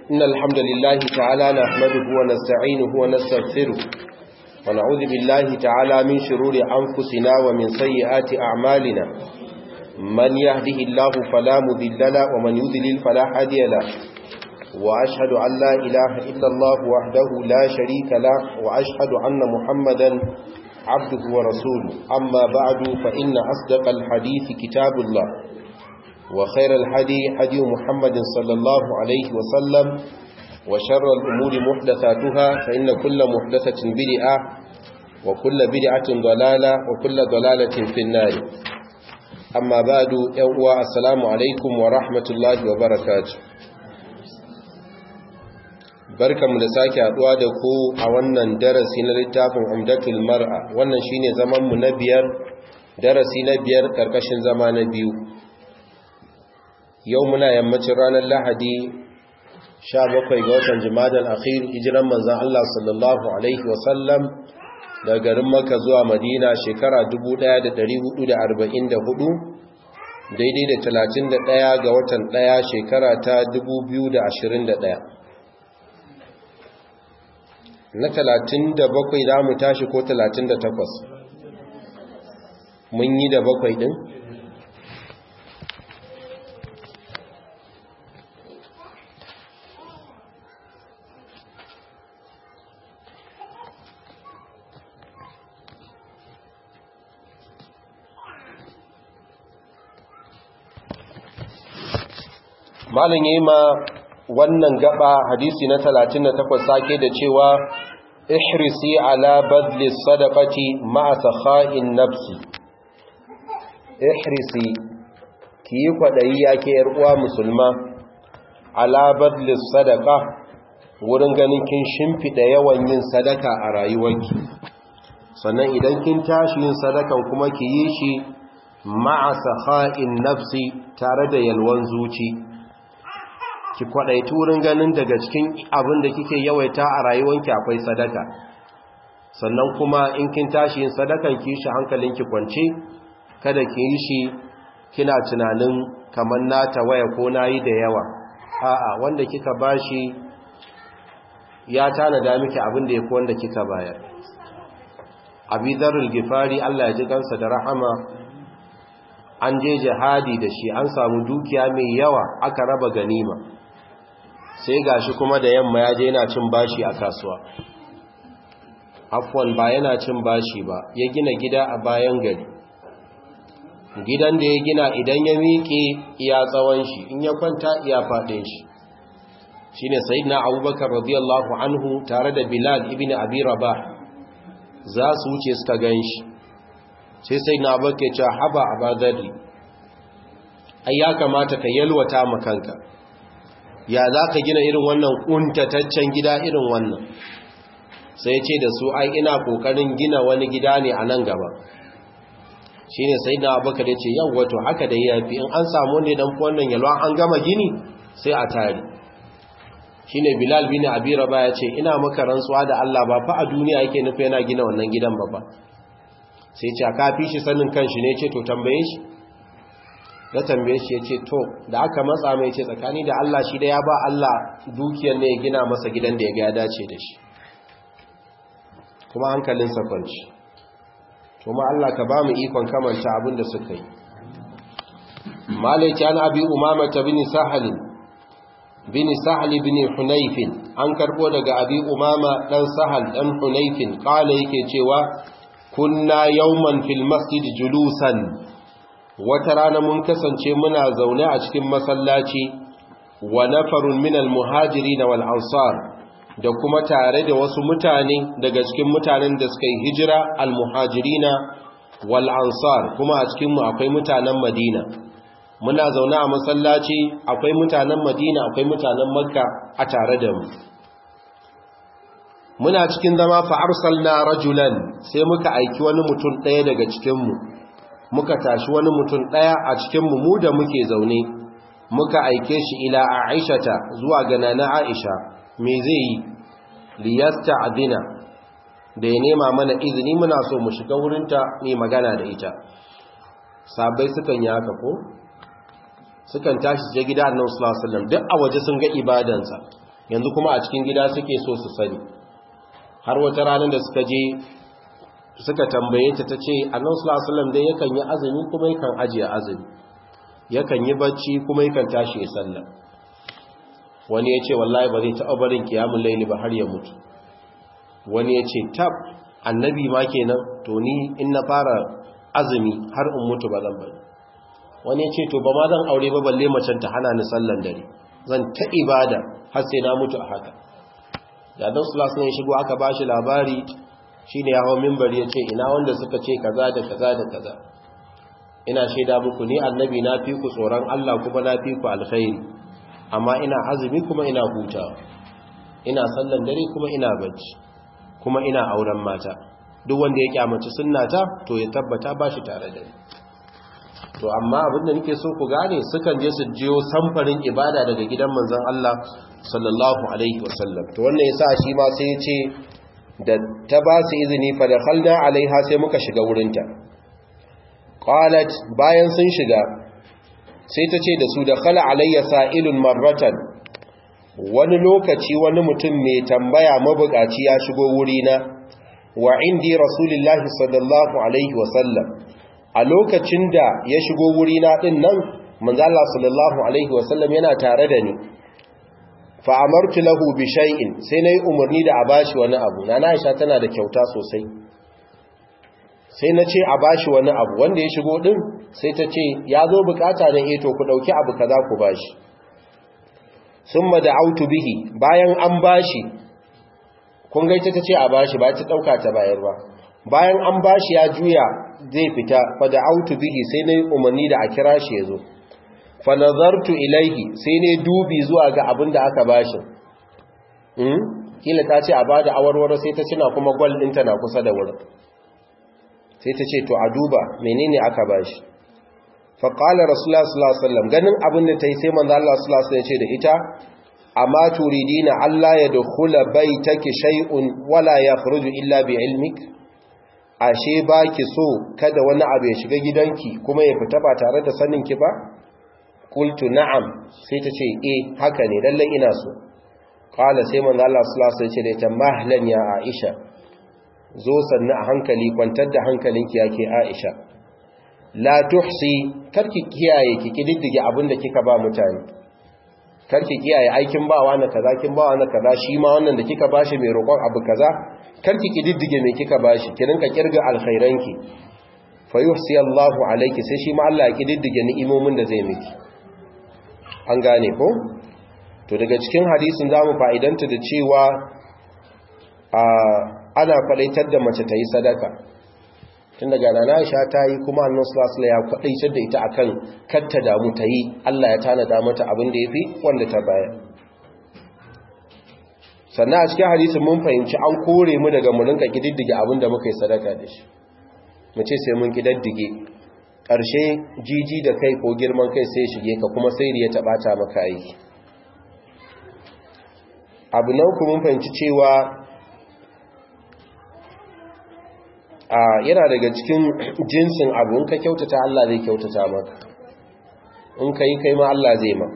إن الحمد لله تعالى نحمده ونستعينه ونستغفره ونعوذ بالله تعالى من شرور أنفسنا ومن سيئات أعمالنا من يهده الله فلا مذل له ومن يذلل فلا هادي له وأشهد أن لا إله إلا الله وحده لا شريك له وأشهد أن محمدا عبده ورسوله أما بعد فإن أصدق الحديث كتاب الله وخير الحدي حدي محمد صلى الله عليه وسلم وشر الأمور محدثاتها فإن كل محدثة بدعة وكل بدعة ضلالة وكل ضلالة في النار أما بعد يوم السلام عليكم ورحمة الله وبركاته barkamu da sake haduwa da ku a wannan darasi na littafin umdatul mar'a wannan shine zaman mu na biyar darasi na biyar karkashin zama na biyu yau muna yammacin ranar lahadi 17 ga watan jimadal akhir hijiran manzon Allah sallallahu alaihi wasallam daga garin Makka zuwa Madina shekara 1444 daidai da 31 ga watan 1 shekara ta 2021 na talatin da bakwai za mu tashi ko talatin da takwas mun yi da bakwai ɗin malin yi ma wannan gaba hadisi na 38 sake da cewa ihrisi ala badli sadaqati ma'a sakha'in nafsi ihrisi ki yi kwadayi yake yar uwa musulma ala badli sadaqa wurin ganin kin shimfida yawan yin sadaka a rayuwarki sannan idan kin tashi yin sadakan kuma ki yi shi ma'a sakha'in nafsi tare da yalwan zuci ki kwadaitu wurin ganin daga cikin abin da kike yawaita a rayuwanki akwai sadaka sannan kuma in kin tashi yin sadakan ki shi hankalinki kwance kada ki yi shi kina tunanin kamar nata waya ko nayi da yawa a'a wanda kika bashi ya tanada miki abin da yafi wanda kika bayar abidarul gifari Allah ya ji kansa da rahama an je jihadi da shi an samu dukiya mai yawa aka raba ganima sai gashi kuma da yamma ya je yana cin bashi a kasuwa afwan ba yana cin bashi ba ya gina gida a bayan gari gidan da ya gina idan ya miƙe iya tsawon shi in ya kwanta iya faɗin shi shine sayyidina abubakar radiyallahu anhu tare da bilal ibn abi rabah za su wuce suka gan shi sai sayyidina abubakar ya ce haba abadari ai ya kamata ka yalwata ma kanka ya za ka gina irin wannan ƙuntataccen gida irin wannan sai ce da su ai ina ƙoƙarin gina wani gida ne a nan gaba shi ne sai na abubakar ya ce yau wato haka da ya fi in an samu ne don wannan yalwa an gama gini sai a tari shi ne bilal bin abira ba ya ce ina maka rantsuwa da allah ba fa a duniya yake nufi yana gina wannan gidan ba ba sai ce a kafi shi sanin kanshi ne ce to tambaye shi ya tambaye shi ya ce to da aka matsa mai ce tsakani da Allah shi da ya ba Allah dukiyar ne ya gina masa gidan da ya ga ya dace da shi kuma hankalinsa kwanci kuma Allah ka ba mu ikon kamanta abin da suka yi malaiki an abi umama ta bini sahalin bini sahali bini hunaifin an karbo daga abi umama dan sahal dan hunaifin kala yake cewa kunna yawman fil masjid julusan wata rana mun kasance muna zaune a cikin masallaci wa nafarun minal muhajiri wal ansar da kuma tare da wasu mutane daga cikin mutanen da suka yi hijira al muhajirina wal ansar kuma a cikin mu akwai mutanen madina muna zaune a masallaci akwai mutanen madina akwai mutanen makka a tare da mu muna cikin zama fa arsalna rajulan sai muka aiki wani mutum ɗaya daga cikin mu muka tashi wani mutum ɗaya a cikinmu mu da muke zaune muka aike shi ila aishata zuwa ga nana aisha me zai yi liyasta adina da ya nema mana izini muna so mu shiga wurinta ne magana da ita sabai sukan yi haka ko sukan tashi je gida annabi sallallahu alaihi wasallam duk a waje sun ga ibadansa yanzu kuma a cikin gida suke so su sani har wata ranar da suka je suka tambaye ta tace annabi sallallahu alaihi wasallam dai yakan yi azumi kuma yakan ajiye azumi yakan yi bacci kuma yakan tashi ya sallah wani ya ce wallahi ba zai taɓa barin kiyamun laili ba har ya mutu wani ya ce tab annabi ma kenan to ni in na fara azumi har in mutu ba zan bari wani ya ce to ba ma zan aure ba balle macen ta hana ni sallan dare zan ta ibada har sai na mutu a haka da dan sulasun ya shigo aka bashi labari shine ya hawo minbar ya ce ina wanda suka ce kaza da kaza da kaza ina shaida muku ni annabi na fi ku tsoron Allah kuma na fi ku alkhairi amma ina azumi kuma ina hutawa ina sallan dare kuma ina bacci kuma ina auren mata duk wanda ya kyamaci sunnata to ya tabbata ba shi tare da ni to amma abinda nake so ku gane sukan je su jiyo samfarin ibada daga gidan manzon Allah sallallahu alaihi wasallam to wannan yasa shi ma sai ya ce da ta ba su izini fa dakhalna alaiha sai muka shiga wurinta qalat bayan sun shiga sai ta ce da su da khala alayya sa'ilun marratan wani lokaci wani mutum mai tambaya mabukaci ya shigo wurina wa indi rasulullahi sallallahu alaihi wasallam a lokacin da ya shigo wurina din nan manzo Allah sallallahu alaihi wasallam yana tare da ni fa amartu lahu bi shay'in sai nayi umarni da a bashi wani abu nana Aisha tana da kyauta sosai sai na ce a bashi wani abu wanda ya shigo din sai ta ce ya zo bukata da eto ku dauki abu kaza ku bashi summa da'autu bihi bayan an bashi kun ga ita tace a bashi ba ta dauka ta bayar ba bayan an bashi ya juya zai fita fa da'autu bihi sai nayi umarni da a kira shi yazo fa nazartu ilaihi sai ne dubi zuwa ga abin da aka bashi hmm kila ta ce a bada awarwaro sai ta cina kuma gwal ɗinta na kusa da wurin sai ta ce to a duba menene aka bashi faƙala rasulullah sallallahu alaihi wasallam ganin abin da ta yi sai manzo Allah sallallahu alaihi wasallam ya ce da ita amma turidina Allah ya dukhula baitaki shay'un wala yakhruju illa bi ilmik ashe baki so kada wani abu ya shiga gidanki kuma ya fita ba tare da sanin ki ba qultu na'am sai ta ce eh haka ne lalle ina so qala sai manzo Allah sallallahu alaihi wasallam ya ce da ita mahlan ya Aisha zo sannu a hankali kwantar da hankalinki yake Aisha la tuhsi karki kiyaye ki kididdige abinda kika ba mutane karki kiyaye aikin bawa na kaza kin bawa na kaza shi ma wannan da kika bashi mai roƙon abu kaza karki kididdige me kika bashi ki rinka kirga alkhairanki fa yuhsi Allahu alayki sai shi ma Allah ya kididdige ni'imomin da zai miki an gane ko to daga cikin hadisin zamu fa'idanta da cewa a ana faɗaitar da mace ta yi sadaka tun daga rana aisha ta yi kuma annan sulasula ya faɗaitar da ita akan katta damu ta yi allah ya tanada mata abin da ya fi wanda ta baya sannan a cikin hadisin mun fahimci an kore mu daga mu rinka kididdige abin da muka yi sadaka da shi mu ce sai mun kididdige ƙarshe jiji da kai ko girman kai sai shige ka kuma sai ya taɓa ta maka aiki abu na uku mun fahimci cewa a yana daga cikin jinsin abu in ka kyautata Allah zai kyautata maka in ka yi kai ma Allah zai ma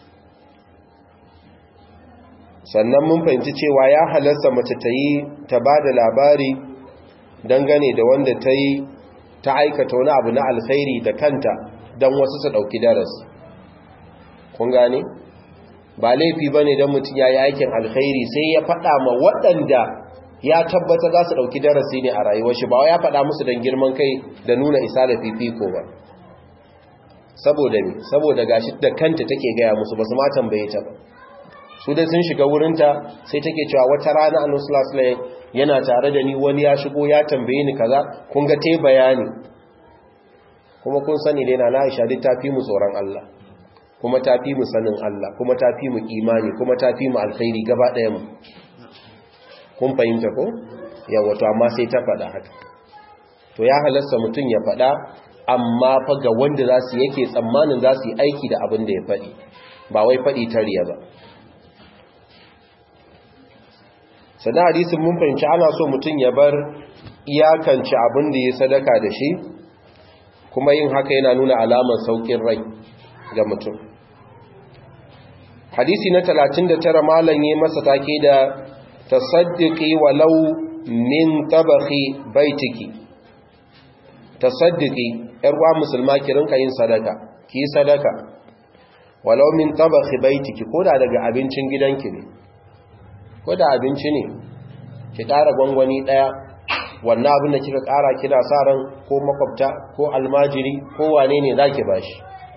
sannan mun fahimci cewa ya halarsa mace ta yi ta ba da labari dangane da wanda ta yi ta aikata wani abu na alkhairi da kanta don wasu su ɗauki darasi kun gane ba laifi ba ne don mutum ya yi aikin alkhairi sai ya faɗa ma waɗanda ya tabbata za su ɗauki darasi ne a rayuwar shi ba ya faɗa musu don girman kai da nuna isa da fifiko ba saboda ne saboda gashi da kanta take gaya musu ba su ma tambaye ta ba su dai sun shiga wurinta sai take cewa wata rana annabi sallallahu alaihi yana tare da ni wani ya shigo ya tambaye ni kaza kun ga tai bayani kuma kun sani dai na Aisha duk ta fi mu tsoron Allah kuma ta fi mu sanin Allah kuma ta fi mu imani kuma ta fi mu alkhairi gaba ɗaya mu kun fahimta ko yawa to amma sai ta faɗa haka to ya halasta mutum ya faɗa amma fa ga wanda za su yake tsammanin za su yi aiki da abin da ya faɗi ba wai faɗi tariya ba sannan hadisin mun fahimci ana so mutum ya bar iyakance abin da ya sadaka da shi kuma yin haka yana nuna alamar saukin rai ga mutum hadisi na 39 malam yayi masa take da tasaddiqi walau min tabakhi baitiki tasaddiqi yar uwa musulma ki rinka yin sadaka ki sadaka walau min tabakhi baitiki koda daga abincin gidanki ne koda abinci ne ki ƙara gwangwani daya wannan abin da kika ƙara kina sa ran ko makwabta ko almajiri ko wane ne zaki bashi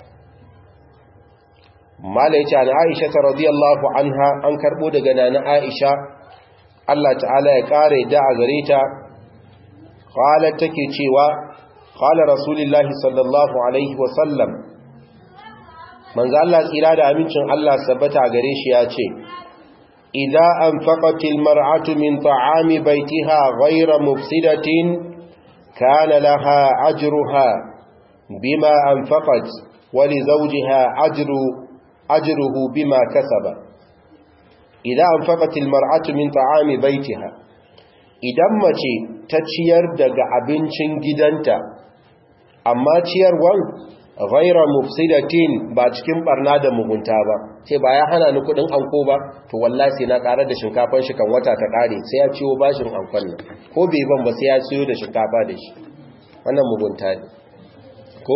mala yace an Aisha radiyallahu anha an karbo daga nana Aisha Allah ta'ala ya kare da a gare ta qalat take cewa qala rasulullahi sallallahu alaihi wa sallam manzo Allah tsira da amincin Allah sabbata gare shi ya ce idza anfaqatil mar'atu min ta'ami baitiha ghayra mufsidatin kana laha ajruha bima anfaqat wa li zawjiha ajru ajruhu bima kasaba idan anfaqatil mar'atu min ta'ami baitiha idan mace ta ciyar daga abincin gidanta amma ciyarwan ghaira mufsidatin ba cikin barna da mugunta ba ce ba ya hana ni kudin anko ba to wallahi sai na karar da shinkafan shi kan wata ta kare sai ya ciwo bashin ankon nan ko bai ban ba sai ya ciyo da shinkafa da shi wannan mugunta ne ko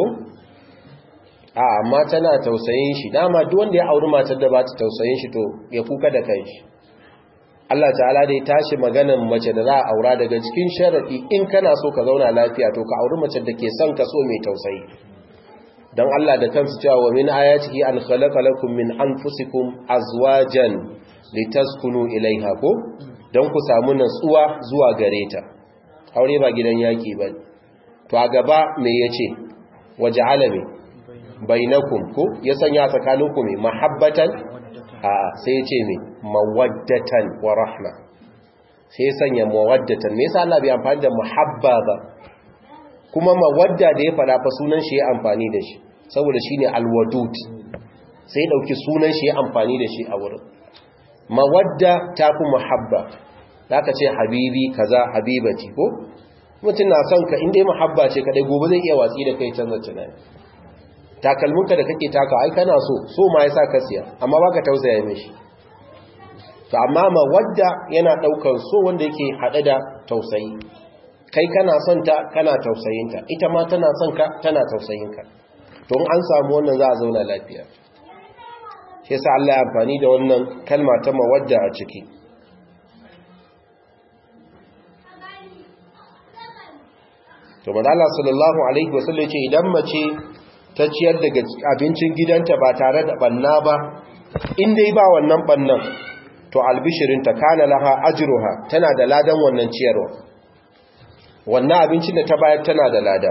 a amma tana tausayin shi dama duk wanda ya auri matar da ba ta tausayin shi to ya kuka da kanshi Allah ta'ala da ya tashi maganan mace da za a aura daga cikin sharadi in kana so ka zauna lafiya to ka auri mace da ke son ka so mai tausayi dan Allah da kansu cewa wa min ayatihi an khalaqa lakum min anfusikum azwajan litaskunu ilaiha ko dan ku samu natsuwa zuwa gare ta aure ba gidan yaki ba to a gaba me yace waja'ala me bainakum ko ya sanya tsakaninku mai mahabbatan a sai ce mai mawaddatan wa rahma sai sanya mawaddatan me yasa Allah bai amfani da muhabba ba kuma mawadda da ya fada fa sunan shi ya amfani da shi saboda shine alwadud sai dauki sunan shi ya amfani da shi a wurin mawadda tafi muhabba zaka ce habibi kaza habibati ko mutum na son ka inda muhabba ce kadai gobe zai iya watsi da kai canza tunani takalminka da kake taka ai kana so so ma yasa ka siya amma baka tausaya mishi to amma mawadda yana daukar so wanda yake hade da tausayi kai kana son ta kana tausayin ta ita ma tana son ka tana tausayin ka to an samu wannan za a zauna lafiya shi yasa Allah ya amfani da wannan kalma ta mawadda a ciki to manzo Allah sallallahu alaihi wasallam ce idan mace ta ciyar daga abincin gidanta ba tare da banna ba in dai ba wannan bannan to albishirinta kana laha ajruha tana da ladan wannan ciyarwa wannan abincin da ta bayar tana da lada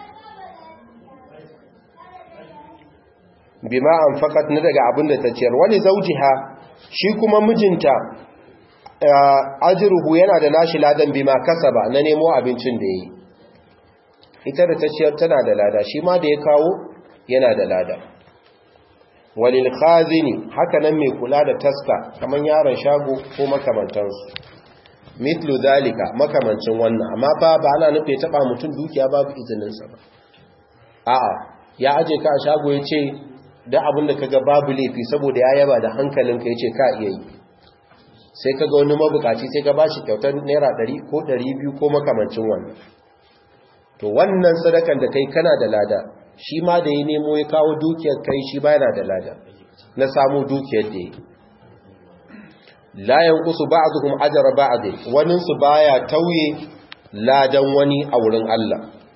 bima anfaqat na daga abin da ta ciyar wani zaujiha shi kuma mijinta ajruhu yana da nashi ladan bima kasaba na nemo abincin da yi ita da ta ciyar tana da lada shi ma da ya kawo yana da lada walil khazini haka nan mai kula da taska kaman yaron shago ko makamantansu mitlu zalika makamancin wannan amma fa ba ana nufe taba mutum dukiya babu izininsa ba a'a ya aje ka a shago ya ce da abin da kaga babu laifi saboda ya yaba da hankalinka ya ce ka iya yi sai kaga wani mabukaci sai ka bashi kyautar naira 100 ko 200 ko makamancin wannan to wannan sadakan da kai kana da lada shi ma da ya nemo ya kawo dukiyar kai shi ba yana da lada na samu dukiyar da ya layan kusu ba a zuhun ajara ba a zai waninsu ba ya tauye ladan wani a wurin Allah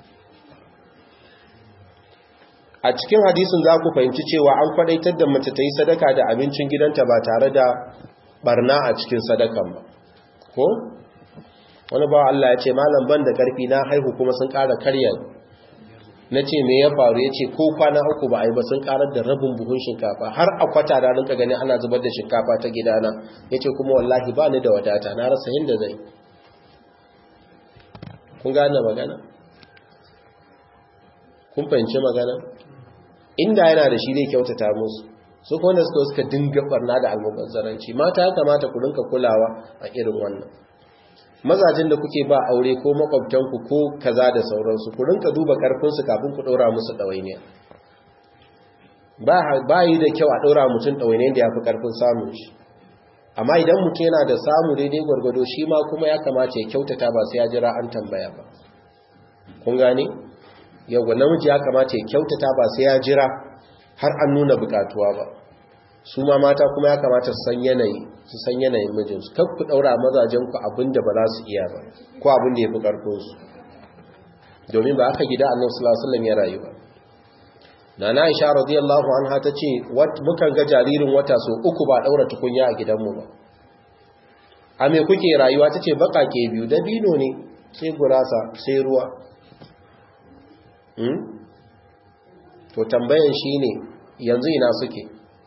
a cikin hadisin za ku fahimci cewa an kwadaitar da mace ta yi sadaka da abincin gidanta ba tare da barna a cikin sadakan ba ko? wani ba Allah ya ce malam ban da karfi na haihu kuma sun ƙara karya na ce me ya faru ya ce ko kwana uku ba a yi ba sun ƙarar da rabin buhun shinkafa har a kwata da rinka gani ana zubar da shinkafa ta gidana ya ce kuma wallahi ba ni da wadata na rasa yin da zai kun gane magana kun fahimci magana inda yana da shi zai kyautata musu su kuma suka suka dinga barna da almubazzaranci mata ya kamata ku rinka kulawa a irin wannan mazajin da kuke ba aure ko makwabtanku ko kaza da sauransu ku rinka duba karfinsu kafin ku ɗora musu ɗawainiya ba yi da kyau a ɗora mutum ɗawainai da ya fi ƙarfin samun shi amma idan mutum yana da samu daidai gwargwado shi ma kuma ya kamata ya kyautata ba sai ya jira an tambaya ba kun gane yawwa namiji ya kamata ya kyautata ba sai ya jira har an nuna bukatuwa ba su ma mata kuma ya kamata su san yanayi su san yanayin mijinsu kar ku daura mazajen ku abin da ba za su iya ba ko abin da ya fi karfin su domin ba aka gida annabi sallallahu alaihi wasallam ya rayu ba nana Aisha radiyallahu anha tace mukan ga jaririn wata so uku ba daura tukunya a gidanmu ba a me kuke rayuwa tace bakake biyu dabino ne sai gurasa sai ruwa hmm? to tambayan shine yanzu ina suke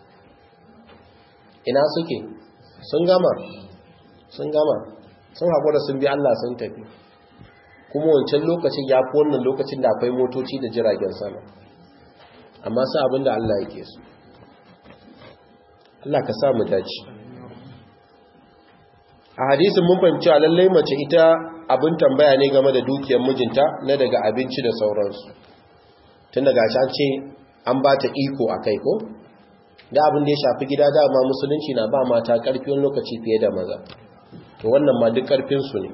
ina suke sun gama sun gama sun haƙura sun bi Allah sun tafi kuma wancan lokacin ya fi wannan lokacin da akwai motoci da jiragen sama amma sa abin da Allah yake su Allah ka sa mu dace a hadisin mun fahimci a lallai mace ita abin tambaya ne game da dukiyar mijinta na daga abinci da sauransu tun daga an ce an ba ta iko a kai ko da abin da ya shafi gida dama musulunci na ba mata ƙarfi wani lokaci fiye da maza to wannan ma duk ƙarfinsu ne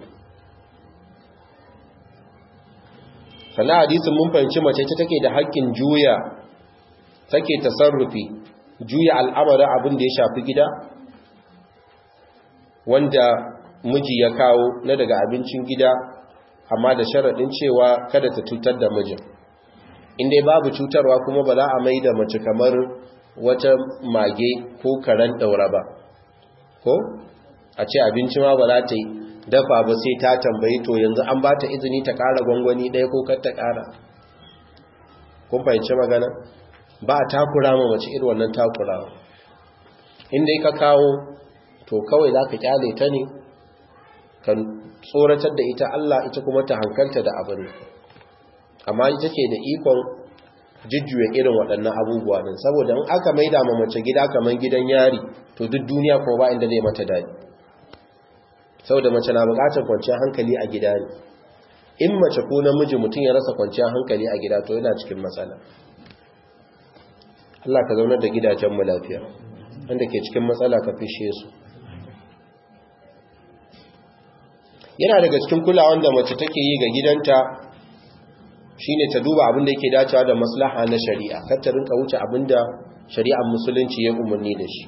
sannan hadisin mun fahimci mace ta take da haƙƙin juya take tasarrufi juya al'amarin abin da ya shafi gida wanda miji ya kawo na daga abincin gida amma da sharaɗin cewa kada ta cutar da mijin inda babu cutarwa kuma ba za a mai da mace kamar wata mage ko karen ɗaura ba ko a ce abinci ma ba za ta yi dafa ba sai ta tambayi to yanzu an ba ta izini ta ƙara gwangwani ɗaya ko kar ta ƙara kun fahimci magana ba a takura ma mace irin wannan takurawa inda ka kawo to kawai za ka kyale ta ne ka tsoratar da ita Allah ita kuma ta hankalta da abin amma ita ke da ikon jujjuya irin waɗannan abubuwa din saboda in aka maida ma mace gida kamar gidan yari to duk duniya kuma ba inda zai mata daɗi saboda mace na buƙatar kwanciyar hankali a gida ne in mace ko namiji mutum ya rasa kwanciyar hankali a gida to yana cikin matsala Allah ka zaunar da gidajenmu lafiya wanda ke cikin matsala ka fishe su yana daga cikin kulawan da mace take yi ga gidanta shine ta duba abin da yake dacewa da maslaha na shari'a kar ta rinka wuce abin da shari'ar musulunci ya umarni da shi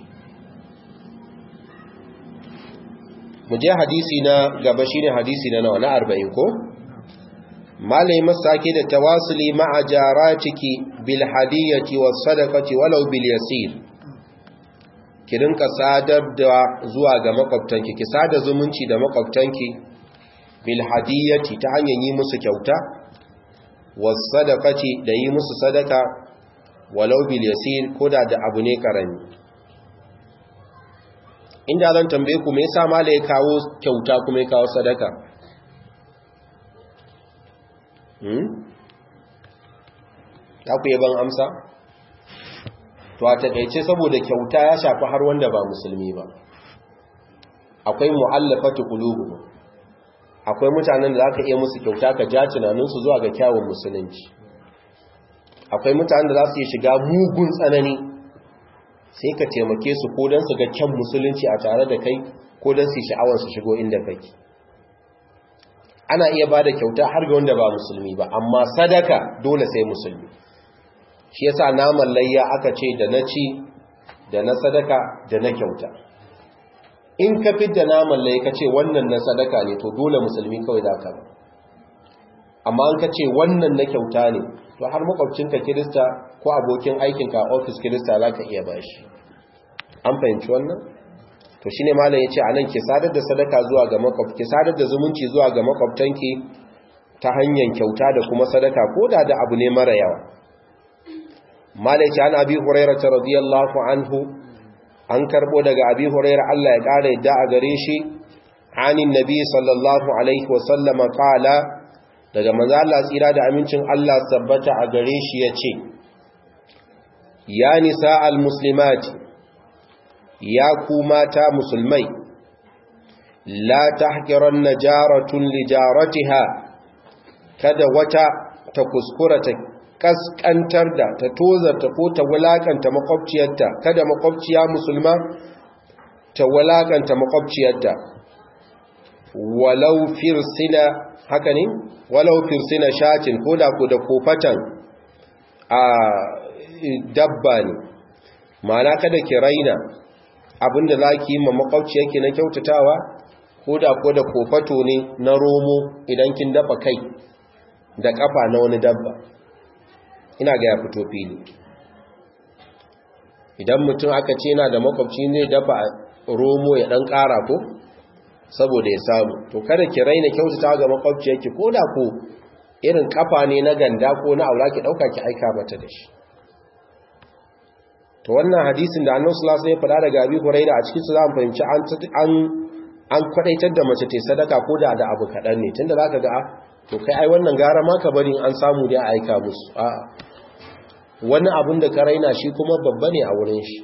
mu je hadisi na gaba shine hadisi na nawa na 40 ko malai masake da tawasuli ma'a jaratiki bil hadiyati was sadaqati walau bil yasir ki rinka sadar da zuwa ga makwabtanki ki sada zumunci da makwabtanki bil hadiyati ta hanyar yi musu kyauta was sadaqati da yi musu sadaka walau bil yasir koda da abu ne karami inda zan tambaye ku me yasa mala ya kawo kyauta kuma ya kawo sadaka hmm ta ku yaban amsa to a takeice saboda kyauta ya shafi har wanda ba musulmi ba akwai mu'allafatu qulubu akwai mutanen da zaka iya musu kyauta ka ja tunaninsu zuwa ga kyawun musulunci akwai mutanen da za su iya shiga mugun tsanani sai ka taimake su ko don su ga kyan musulunci a tare da kai ko don su sha'awar su shigo inda kake ana iya ba da kyauta har ga wanda ba musulmi ba amma sadaka dole sai musulmi shi yasa naman layya aka ce da na ci da na sadaka da na kyauta in ka da naman layya ka ce wannan na sadaka ne to dole musulmi kawai za ka ba amma an ka ce wannan na kyauta ne to har makwabcinka kirista ko abokin aikinka a ofis kirista za ka iya bashi an fahimci wannan to shine malam ya ce a nan ki sadar da sadaka zuwa ga makwabci sadar da zumunci zuwa ga makwabtanki ta hanyar kyauta da kuma sadaka ko da da abu ne mara yawa malam ya ce an abi hurairah radiyallahu anhu an karbo daga abi hurairah Allah ya kara yadda a gare shi anin nabi sallallahu alaihi wa sallama qala daga manzo Allah tsira da amincin Allah sabbata a gare shi yace ya nisa almuslimati ya ku mata musulmai la tahqiranna jaratun li jaratiha kada wata ta kuskura ta kaskantar da ta tozarta ko ta wulakanta makwabciyarta kada makwabciya musulma ta wulakanta makwabciyarta walau firsina haka ne walau firsina shatin ko da ko da kofatan a dabba ne ma'ana kada ki raina abinda za ki yi ma makwabciyarki na kyautatawa ko da ko da kofato ne na romo idan kin dafa kai da kafa na wani dabba ina ga ya fito fili idan mutum aka ce na da makwabci ne dafa romo ya dan kara ko saboda ya samu to kada ki raina kyautata ga makwabciyarki ko da ko irin kafa ne na ganda ko na aura ki dauka ki aika mata da shi to wannan hadisin da Annabi sallallahu alaihi wasallam ya faɗa daga Abi Hurairah a cikin su za mu fahimci an an an kwadaitar da mace ta sadaka ko da da abu kadan ne tunda zaka ga to kai ai wannan gara ma ka bari an samu da aika musu a'a wani abun da ka raina shi kuma babba ne a wurin shi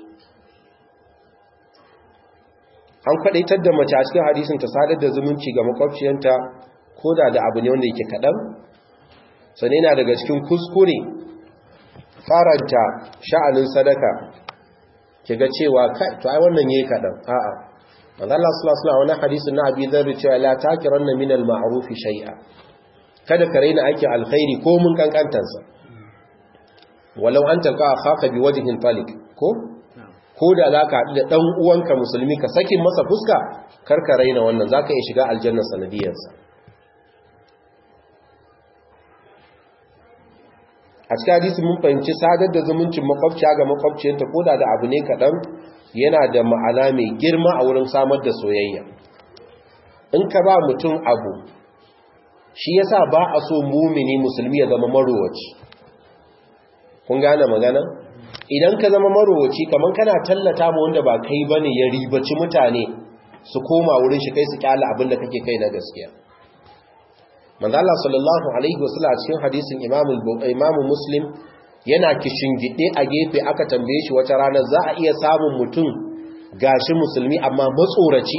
an kwadaitar da mace a cikin hadisin ta sadar da zumunci ga makwabciyanta ko da da abu ne wanda yake kaɗan sane na daga cikin kuskure faranta sha'anin sadaka ki ga cewa kai to ai wannan yayi kaɗan a'a manzo Allah sallallahu alaihi wasallam hadisin na Abi Dharr cewa la takiranna min al-ma'ruf shay'a kada ka raina aikin alkhairi ko mun kankantansa walau an talqa akhaka bi wajhin talik ko ko da za ka haɗu da ɗan uwanka musulmi ka sakin masa fuska karka raina wannan za ka iya shiga aljannar sanadiyarsa a cikin hadisi mun fahimci sadar da zumuncin makwabciya ga makwabciyarta ko da da abu ne kaɗan yana da ma'ana mai girma a wurin samar da soyayya in ka ba mutum abu shi yasa ba a so mumini musulmi ya zama marowaci kun gane magana idan ka zama marowaci kamar kana tallata mu wanda ba kai bane ya ribaci mutane su koma wurin shi kai su kyala abin da kake kai na gaskiya manzo Allah sallallahu alaihi wasallam a cikin hadisin Imam Imam Muslim yana gide a gefe aka tambaye shi wata rana za a iya samun mutum gashi musulmi amma matsoraci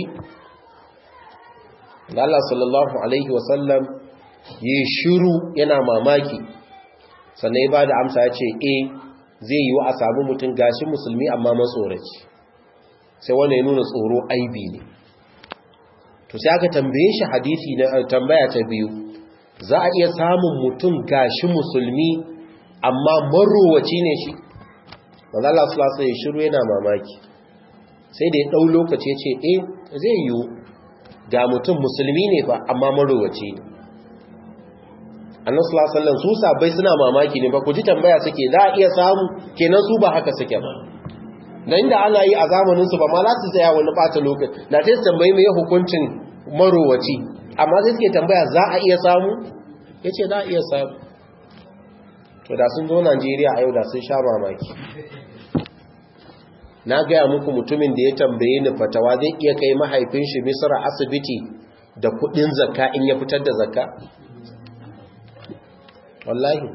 Allah sallallahu alaihi wasallam yi shiru yana mamaki sannan ya bada amsa ya ce eh zai yi wa a samu mutum gashi musulmi amma matsoraci sai wanda ya nuna tsoro aibi ne to sai aka tambaye shi hadisi na tambaya ta biyu za a iya samun mutum gashi musulmi amma marowaci ne shi wanda Allah sallallahu alaihi shiru yana mamaki sai da ya dau lokaci ya ce eh zai yi ga mutum musulmi ne fa amma marowaci ne annabi sallallahu alaihi wasallam su sabai suna mamaki ne ba ku ji tambaya suke za a iya samu kenan su ba haka suke ba da inda ana yi a zamanin su ba ma za su tsaya wani bata lokaci da sai su tambayi mai hukuncin marowaci amma sai suke tambaya za a iya samu yace za a iya samu to da sun zo Najeriya a yau da sun sha mamaki na gaya muku mutumin da ya tambaye ni fatawa zai iya kai mahaifin shi Misra asibiti da kudin zakka in ya fitar da zakka wallahi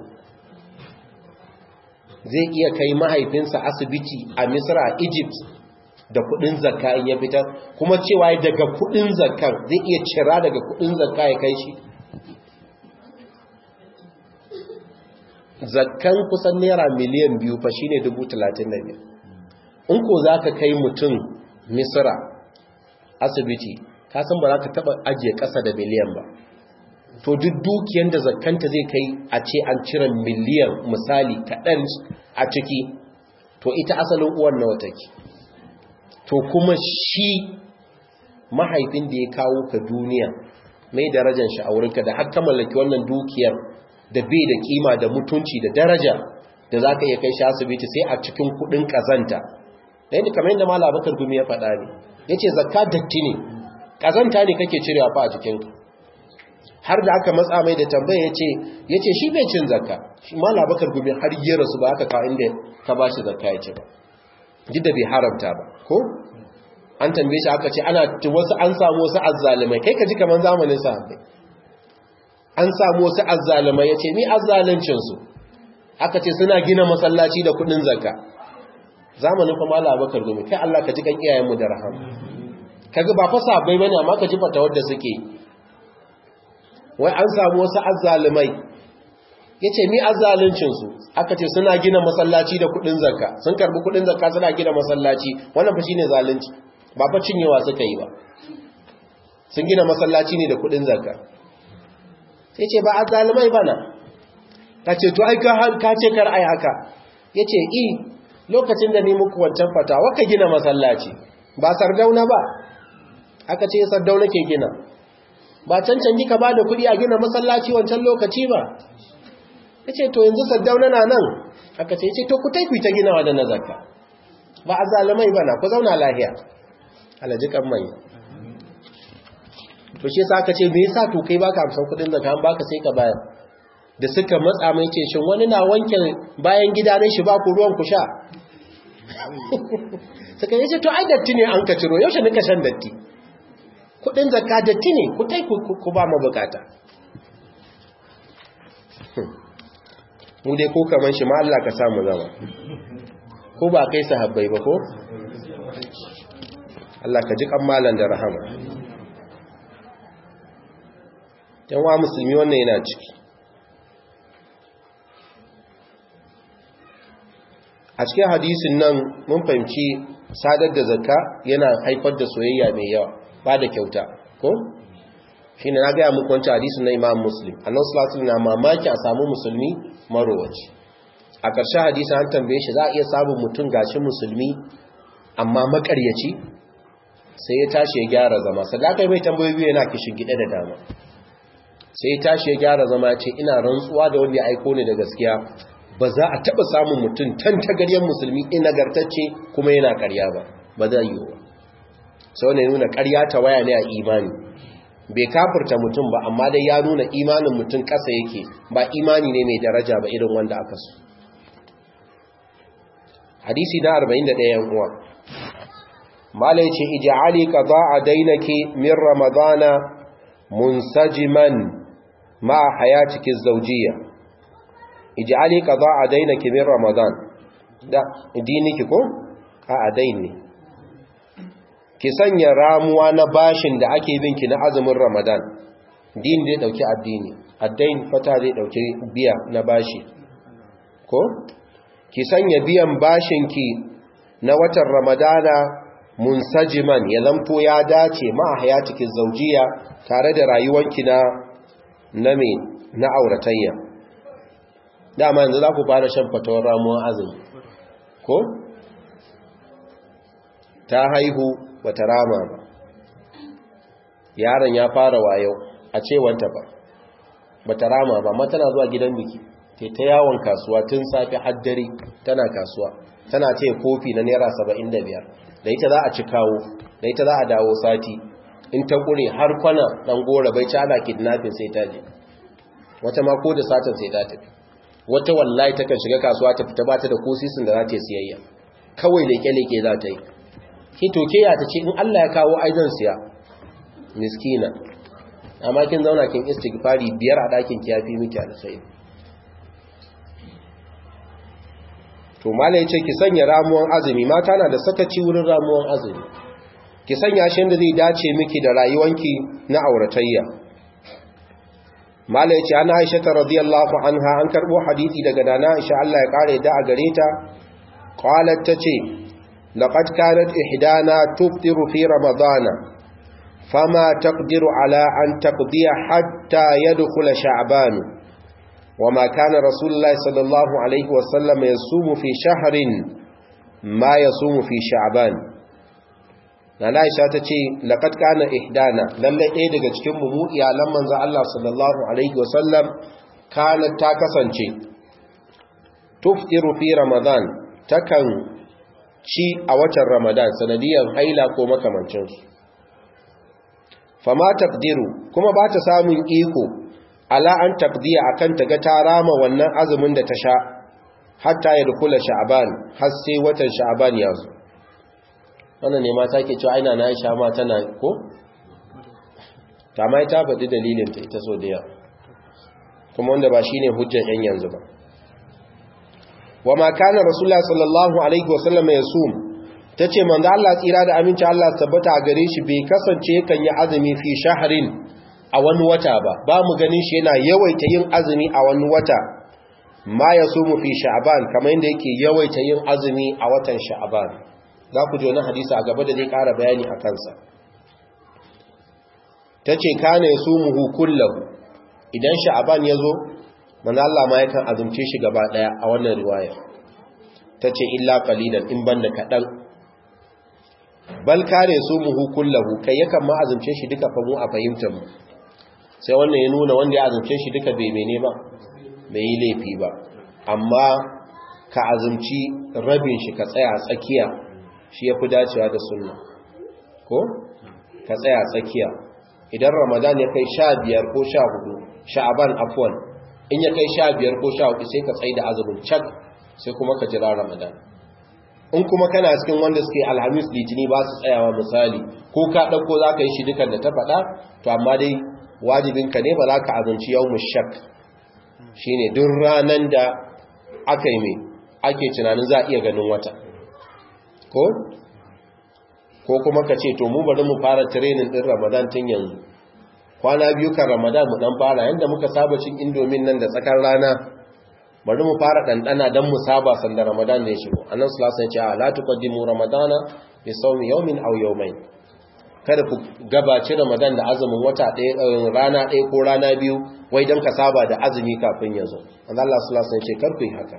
zai iya kai mahaifinsa asibiti a misra a egypt da kudin zakka in ya fitar kuma cewa daga kudin zakkan zai iya cira daga kudin zakka ya kai shi zakkan kusan naira miliyan biyu fa shine dubu talatin da biyar in ko za ka kai mutum misra asibiti ka san ba za ka taba ajiye ƙasa da miliyan ba to duk dukiyar da zakanta zai kai a ce an cire miliyan misali kaɗan a ciki to ita asalin uwan nawa take to kuma shi mahaifin da ya kawo ka duniya mai darajar shi a wurinka da har ka mallaki wannan dukiyar da bai da kima da mutunci da daraja da za ka iya kai shi asibiti sai a cikin kuɗin ƙazanta ɗaya da kamar yadda mala bakar gumi ya faɗa ne ya ce zakka datti ne ƙazanta ne kake cirewa fa a jikinka har da aka matsa mai da tambaya ya ce shi bai cin zakka shi ma labakar gumi har yi rasu ba aka kawo inda ka ba shi zakka ya ce ba duk da bai haramta ba ko an tambaye shi aka ce ana wasu an samu wasu azzalumai kai ka ji kamar zamanin sahabbai an samu wasu azzalumai ya ce ni azzalincinsu aka ce suna gina masallaci da kudin zakka zamanin kuma labakar gumi kai Allah ka ji kan iyayenmu da rahama kaga ba fa sahabbai bane amma ka ji fata wadda suke wai an samu wasu azzalumai yace mi azzaluncin su aka ce suna gina masallaci da kudin zakka sun karbi kudin zakka suna gina masallaci wannan fa shine zalunci ba fa cinyewa suka yi ba sun gina masallaci ne da kudin zakka sai ce ba azzalumai bana kace to ai ka ce kar ai haka yace i lokacin da ni muku wancan fatawa ka gina masallaci ba sardauna ba aka ce sardauna ke gina ba cancan ka ba da kuɗi a gina masallaci wancan lokaci ba ya ce to yanzu sardauna na nan aka ce ce to ku taiku ta ginawa da nazarka ba a zalimai ba na ku zauna lahiya alajikan mai to shi sa aka ce me yasa to kai baka amsan kuɗin zakka an baka sai ka bayar da suka matsa mai ce shin wani na wanke bayan gida ne shi ba ku ruwan ku sha suka yi ce to ai datti ne an ka ciro yaushe nika shan datti kudin zakka datti ne ku tai ku ba mabukata mu dai ko kaman shi ma Allah ka samu zama ko ba kai sahabbai ba ko Allah ka ji kammalan da rahama yan wa musulmi wannan yana ciki a cikin hadisin nan mun fahimci sadar da zakka yana haifar da soyayya mai yawa ba da kyauta ko shine na gaya muku wancan hadisin na Imam Muslim annabi sallallahu na mamaki a samu musulmi marowaci a ƙarshen hadisin an tambaye shi za a iya samun mutum gashi musulmi amma makaryaci sai ya tashi ya gyara zama sadaka mai tambayoyi yana kishin gida da dama sai ya tashi ya gyara zama ce ina rantsuwa da wanda ya aiko ni da gaskiya ba za a taɓa samun mutum tan tagaryen musulmi inagartacce kuma yana ƙarya ba ba zai yi ba sau ne nuna ƙarya ta waya ne a imani bai kafurta mutum ba amma dai ya nuna imanin mutum ƙasa yake ba imani ne mai daraja ba irin wanda aka so hadisi na 41 yan uwa mala yace ij'ali qada'a dainaki min ramadana munsajiman ma hayatiki zawjiyya ij'ali qada'a dainaki min ramadan da diniki ko a adain ne ki sanya ramuwa na bashin da ake binki na azumin ramadan din zai dauki addini addain fata zai dauki biya na bashi ko ki sanya biyan bashinki na watan ramadana munsajiman ya zanto ya dace ma hayatikin zaujiya tare da rayuwanki na na me na auratayya dama yanzu za ku fara shan fatawar ramuwan azumi ko ta haihu bata rama ba yaron ya fara wayo a cewanta ba bata rama ba amma tana zuwa gidan biki te ta yawon kasuwa tun safi haddare tana kasuwa tana ce kofi na naira 75 da ita za a ci kawo da ita za a dawo sati in ta kure har kwana dan gora bai ci ana kidnapping sai ta je wata ma ko da satin sai ta tafi wata wallahi takan shiga kasuwa ta fita bata da kosisin da za ta yi siyayya kawai leke-leke za ta yi hito ke ya ta ce in Allah ya kawo aizan siya miskina amma kin zauna kin istighfari biyar a ɗakin ki yafi miki alkhairi to malai ce ki sanya ramuwan azumi mata na da sakaci wurin ramuwan azumi ki sanya shi da zai dace miki da rayuwanki na auratayya malai ce ana Aisha ta radiyallahu anha an karbo hadisi daga dana Aisha Allah ya kare da a gare ta qalat tace laqad kanat ihdana tuftiru fi ramadana fama taqdiru ala an taqdiya hatta yadkhula sha'ban وما كان رسول الله صلى الله عليه وسلم يصوم في شهر ما يصوم في شعبان Nana Aisha ta ce laqad kana ihdana lalle ɗaya daga cikin mu mu iyalan manzo Allah sallallahu alaihi wasallam kana ta kasance tuftiru fi ramadan takan ci a watan ramadan sanadiyan haila ko makamancin su fama taqdiru kuma ba ta samun iko ala an taqdiya akan ta ga ta rama wannan azumin da ta sha hatta ya dukula sha'ban har sai watan sha'ban ya zo wannan ne mata ke cewa aina na Aisha ma tana ko ta mai ta faɗi dalilin ta ita so da yawa kuma wanda ba shine hujjar yan yanzu ba wa ma kana rasulullahi sallallahu alaihi wasallam yasum tace manzo Allah tsira da aminci Allah tabbata a gare shi bai kasance kan yi azumi fi shahrin a wani wata ba ba mu ganin shi yana yawaita yin azumi a wani wata ma yasumu fi sha'ban kamar yadda yake yawaita yin azumi a watan sha'ban za ku ji wani hadisi a gaba da zai ƙara bayani a kansa tace kana yasumuhu kullahu idan sha'ban yazo manzo Allah ma yakan azumce shi gaba daya a wannan riwaya tace illa qalilan in banda kadan bal kare sumuhu kullahu kai yakan ma azumce shi duka fa mu a fahimtar mu sai wannan ya nuna wanda ya azumce shi duka bai mene ba bai yi laifi ba amma ka azumci rabin shi ka tsaya tsakiya shi yafi dacewa da sunna ko ka tsaya tsakiya idan ramadan ya kai sha biyar ko sha hudu sha'aban afwan in ya kai sha biyar ko sha hudu sai ka tsaye da azumin cak sai kuma ka jira ramadan in kuma kana cikin wanda suke alhamis litini ba su tsayawa misali ko ka ɗauko za ka yi shi dukan da ta faɗa to amma dai wajibinka ne ba za ka azumci yau mushak shi ne duk ranar da aka yi mai ake tunanin za a iya ganin wata ko ko kuma ka ce to mu bari mu fara tirenin ɗin ramadan tun yanzu kwana biyu kan ramadan mu ɗan fara yadda muka saba cin indomin nan da tsakar rana bari mu fara ɗanɗana don mu saba sanda ramadan ne shigo annan sulasa ya ce a latu ƙaddimu ramadana bi saumi yaumin au yaumai kada ku gabaci ramadan da azumin wata ɗaya rana ɗaya ko rana biyu wai don ka saba da azumi kafin ya zo annan allah sulasa ya ce kar ku yi haka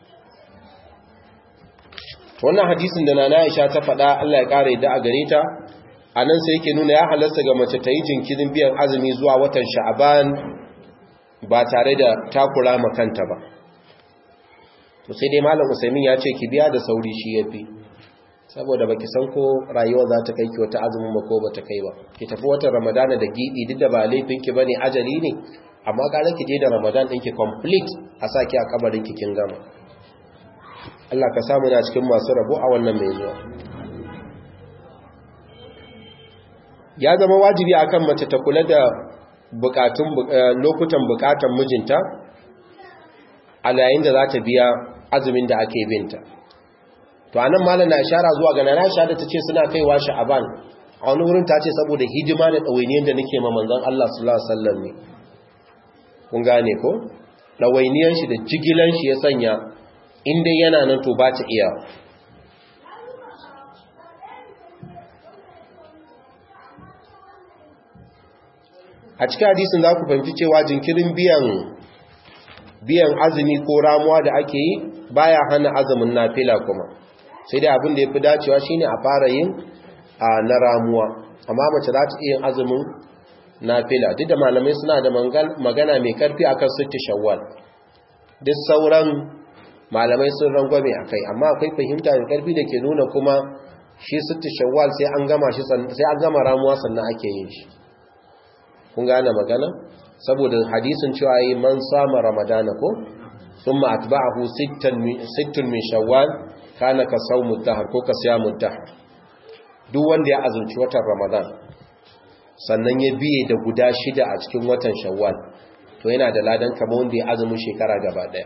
wannan hadisin da nana aisha ta faɗa allah ya ƙara yadda a gare ta a nan sai yake nuna ya halasta ga mace ta yi jinkirin biyan azumi zuwa watan sha'aban ba tare da takura makanta ba to sai dai malam usaimin ya ce ki biya da sauri shi yafi saboda baki san ko rayuwa za ta kai ki wata azumin ba ko bata kai ba ki tafi watan ramadana da gidi duk da ba laifin ki bane ajali ne amma gara ki je da ramadan ɗin ki complete a sa ki a kabarin ki kin gama Allah ka samu na cikin masu rabo a wannan mai zuwa ya zama wajibi akan mace ta kula da bukatun lokutan bukatan mijinta a yayin da za ta biya azumin da ake binta to anan malam na ishara zuwa ga nana Aisha da tace suna kaiwa sha'aban a wani wurin tace saboda hidima da dawainiyar da nake ma manzon Allah sallallahu alaihi wasallam ne kun gane ko dawainiyar shi da jigilan shi ya sanya inda yana nan to ba ta iya a cikin hadisin za ku fahimci cewa jinkirin biyan biyan azumi ko ramuwa da ake yi baya hana azumin nafila kuma sai dai abin da ya fi dacewa shine a fara yin na ramuwa amma mace za ta iya azumin nafila duk da malamai suna da magana mai karfi akan sitti shawwal duk sauran malamai sun rangwame a kai amma akwai fahimta mai karfi da ke nuna kuma shi sitti shawwal sai an gama shi sai an gama ramuwa sannan ake yin shi kun gane magana saboda hadisin cewa yi man sama ramadana ko thumma atba'ahu sittun min shawwal kana ka sawmu dahar ko ka siyamu dahar duk wanda ya azumci watan ramadan sannan ya biye da guda shida a cikin watan shawwal to yana da ladan kamar wanda ya azumin shekara gaba daya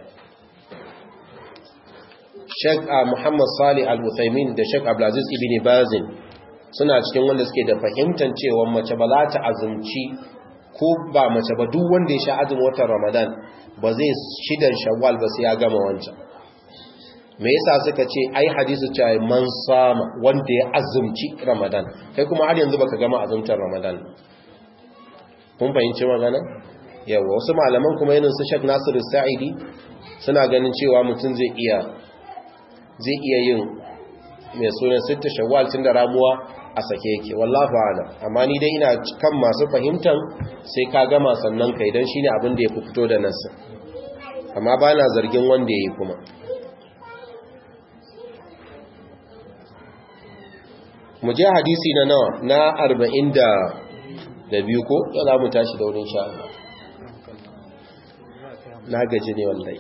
Sheikh Muhammad Salih Al-Uthaymin da Sheikh Abdulaziz Ibn Bazin suna cikin wanda suke da fahimtar cewa mace ba za ta azumci ko ba mace ba duk wanda ya sha azumin watan Ramadan ba zai shidan Shawwal ba sai ya gama wancan me yasa suka ce ai hadisi cewa man sama wanda ya azumci Ramadan kai kuma har yanzu baka gama azumtar Ramadan kun fahimci magana yawa wasu malaman kuma irin su Sheikh Nasiru Sa'idi suna ganin cewa mutum zai iya zai iya yin mai sunan sitta shawwal tun da ramuwa a sake yake wallahu a'lam amma ni dai ina kan masu fahimtan sai ka gama sannan kai dan shine abin da ya fito da nasu amma ba na zargin wanda yayi kuma mu je hadisi na nawa na 40 da da biyu ko za mu tashi da wurin sha Allah na gaji ne wallahi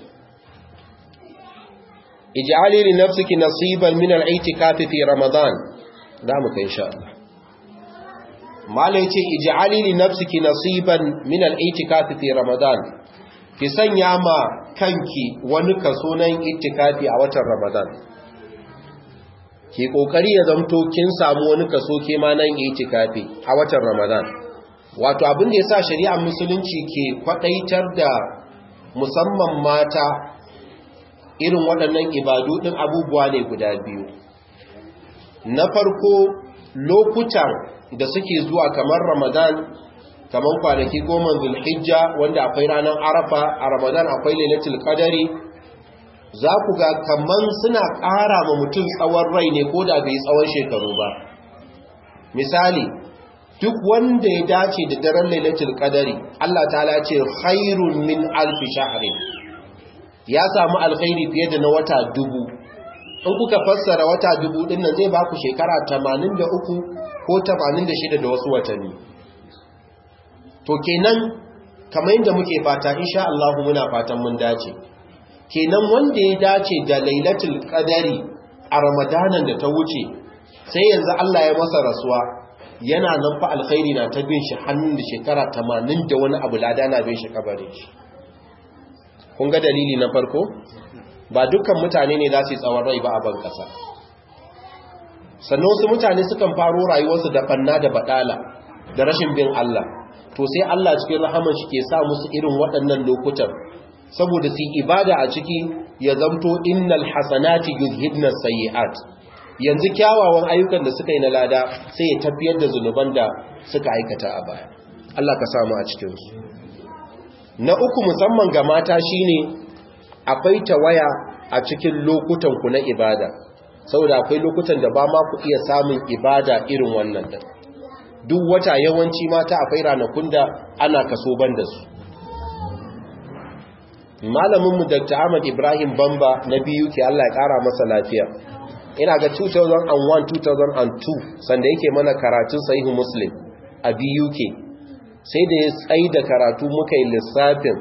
ij'ali li nafsiki nasiban min al-i'tikaf fi ramadan da mu kai insha Allah malai yace ij'ali li nafsiki nasiban min al-i'tikaf fi ramadan ki sanya ma kanki wani kaso na itikafi a watan ramadan ki kokari ya zamto kin samu wani kaso ke ma nan itikafi a watan ramadan wato abin da yasa shari'ar musulunci ke kwadaitar da musamman mata irin waɗannan ibadu ɗin abubuwa ne guda biyu na farko lokutan da suke zuwa kamar ramadan kamar kwanaki goma zulhijja wanda akwai ranar arafa a ramadan akwai lailatul qadari za ku ga kaman suna ƙara ma mutum tsawon rai ne ko da bai tsawon shekaru ba misali duk wanda ya dace da daren lailatul qadari Allah ta'ala ce khairun min alf shahrin ya samu alkhairi fiye da na wata dubu in kuka fassara wata dubu din nan zai baku shekara 83 ko 86 da wasu watanni to kenan kamar yadda muke fata insha Allah muna fatan mun dace kenan wanda ya dace da lailatul qadari a ramadanan da ta wuce sai yanzu Allah ya masa rasuwa yana nan fa alkhairi na ta bin shi hannun da shekara 80 da wani abu lada na bin shi kabarin shi kun ga dalili na farko ba dukkan mutane ne za su yi tsawon rai ba a ban kasa sannan wasu mutane sukan faro rayuwarsu da banna da badala da rashin bin Allah to sai Allah cikin rahaman shi ke sa musu irin waɗannan lokutan saboda su ibada a ciki ya zamto innal hasanati yuzhibna sayyi'at yanzu kyawawan ayyukan da suka yi na lada sai ya tafiyar da zunuban da suka aikata a baya Allah ka samu a cikin su na uku musamman ga mata shine akwai tawaya a cikin lokutan ku na ibada saboda akwai lokutan da ba ma ku iya samun ibada irin wannan din duk wata yawanci mata akwai ranakun da ana kaso ban da su malaminmu dr ahmad ibrahim bamba na biyu ke allah ya kara masa lafiya ina ga 2001-2002 sanda yake mana karatun sahihu muslim a biyu ke sai da ya tsaye da karatu muka yi lissafin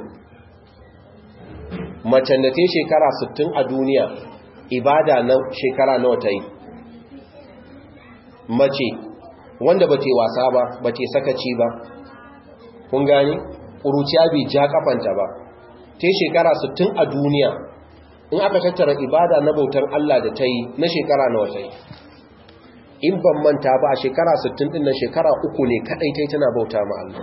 macen da ta shekara 60 a duniya ibada na shekara nawa ta yi mace wanda ba te wasa ba ba te sakaci ba kun gani ƙuruciya bai ja kafanta ba ta shekara 60 a duniya in aka tattara ibada na bautar Allah da ta yi na shekara na wata yi in ban manta ba a shekara 60 din na shekara uku ne kadai ta tana bauta ma Allah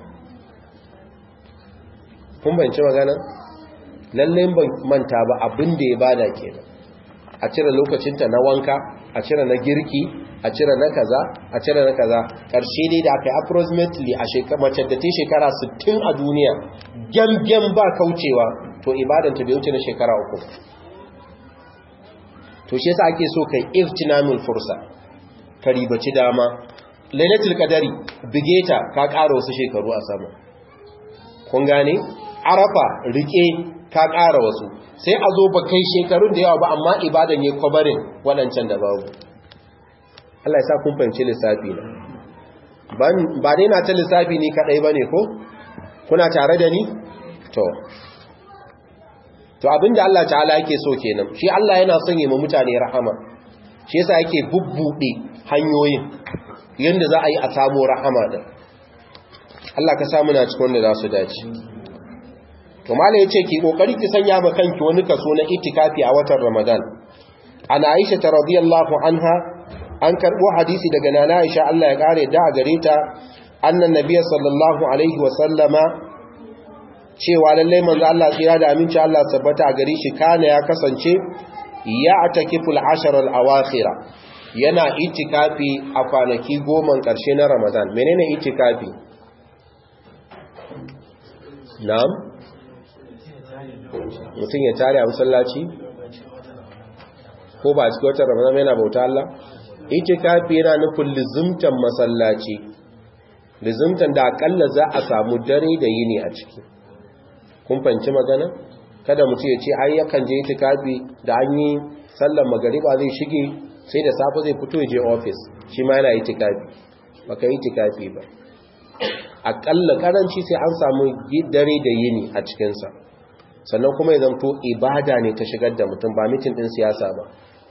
kun bayanci magana lallai ban manta ba abin da ya bada kenan a cire lokacinta na wanka a cire na girki a cire na kaza a cire na kaza ƙarshe dai da aka yi approximately a mace da ta shekara 60 a duniya gyamgyam ba kaucewa to ibadanta bai wuce na shekara uku to shi yasa ake so kai iftinamul fursa ka ribaci dama lailatul qadari bigeta ka ƙara wasu shekaru a sama kun gane arafa rike ka ƙara wasu sai a zo ba kai shekarun da yawa ba amma ibadan ya kwabarin waɗancan da babu Allah ya sa kun fahimci lissafi na ba dai na ta lissafi ni kaɗai ba ne ko kuna tare da ni to to abinda Allah ta'ala yake so kenan shi Allah yana son yi ma mutane rahama shi yasa yake bubbuɗe hanyoyin yanda za a yi a samu rahama din Allah ka samu na cikin wanda za su dace to mala yace ki kokari ki sanya ma kanki wani kaso na itikafi a watan Ramadan ana Aisha ta radiyallahu anha an karbo hadisi daga nana Aisha Allah ya kare da gare ta annan nabiy sallallahu alaihi wa sallama cewa lalle manzo Allah tsira da aminci Allah tabbata gare shi kana ya kasance ya atakiful ashar al awakhira yana itikafi a kwanaki goma karshe na Ramadan menene itikafi na'am mutum ya tare a masallaci ko ba a cikin watan ramadan yana bauta Allah itikafi yana nufin lizumtan masallaci lizumtan da akalla za a samu dare da yini a ciki kun fanci magana kada mutum ya ce ai yakan je itikafi da an yi sallar magariba zai shige sai da safe zai fito ya je office shi ma yana itikafi baka itikafi ba akalla karanci sai an samu dare da yini a cikinsa sannan kuma ya zamto ibada ne ta shigar da mutum ba mitin din siyasa ba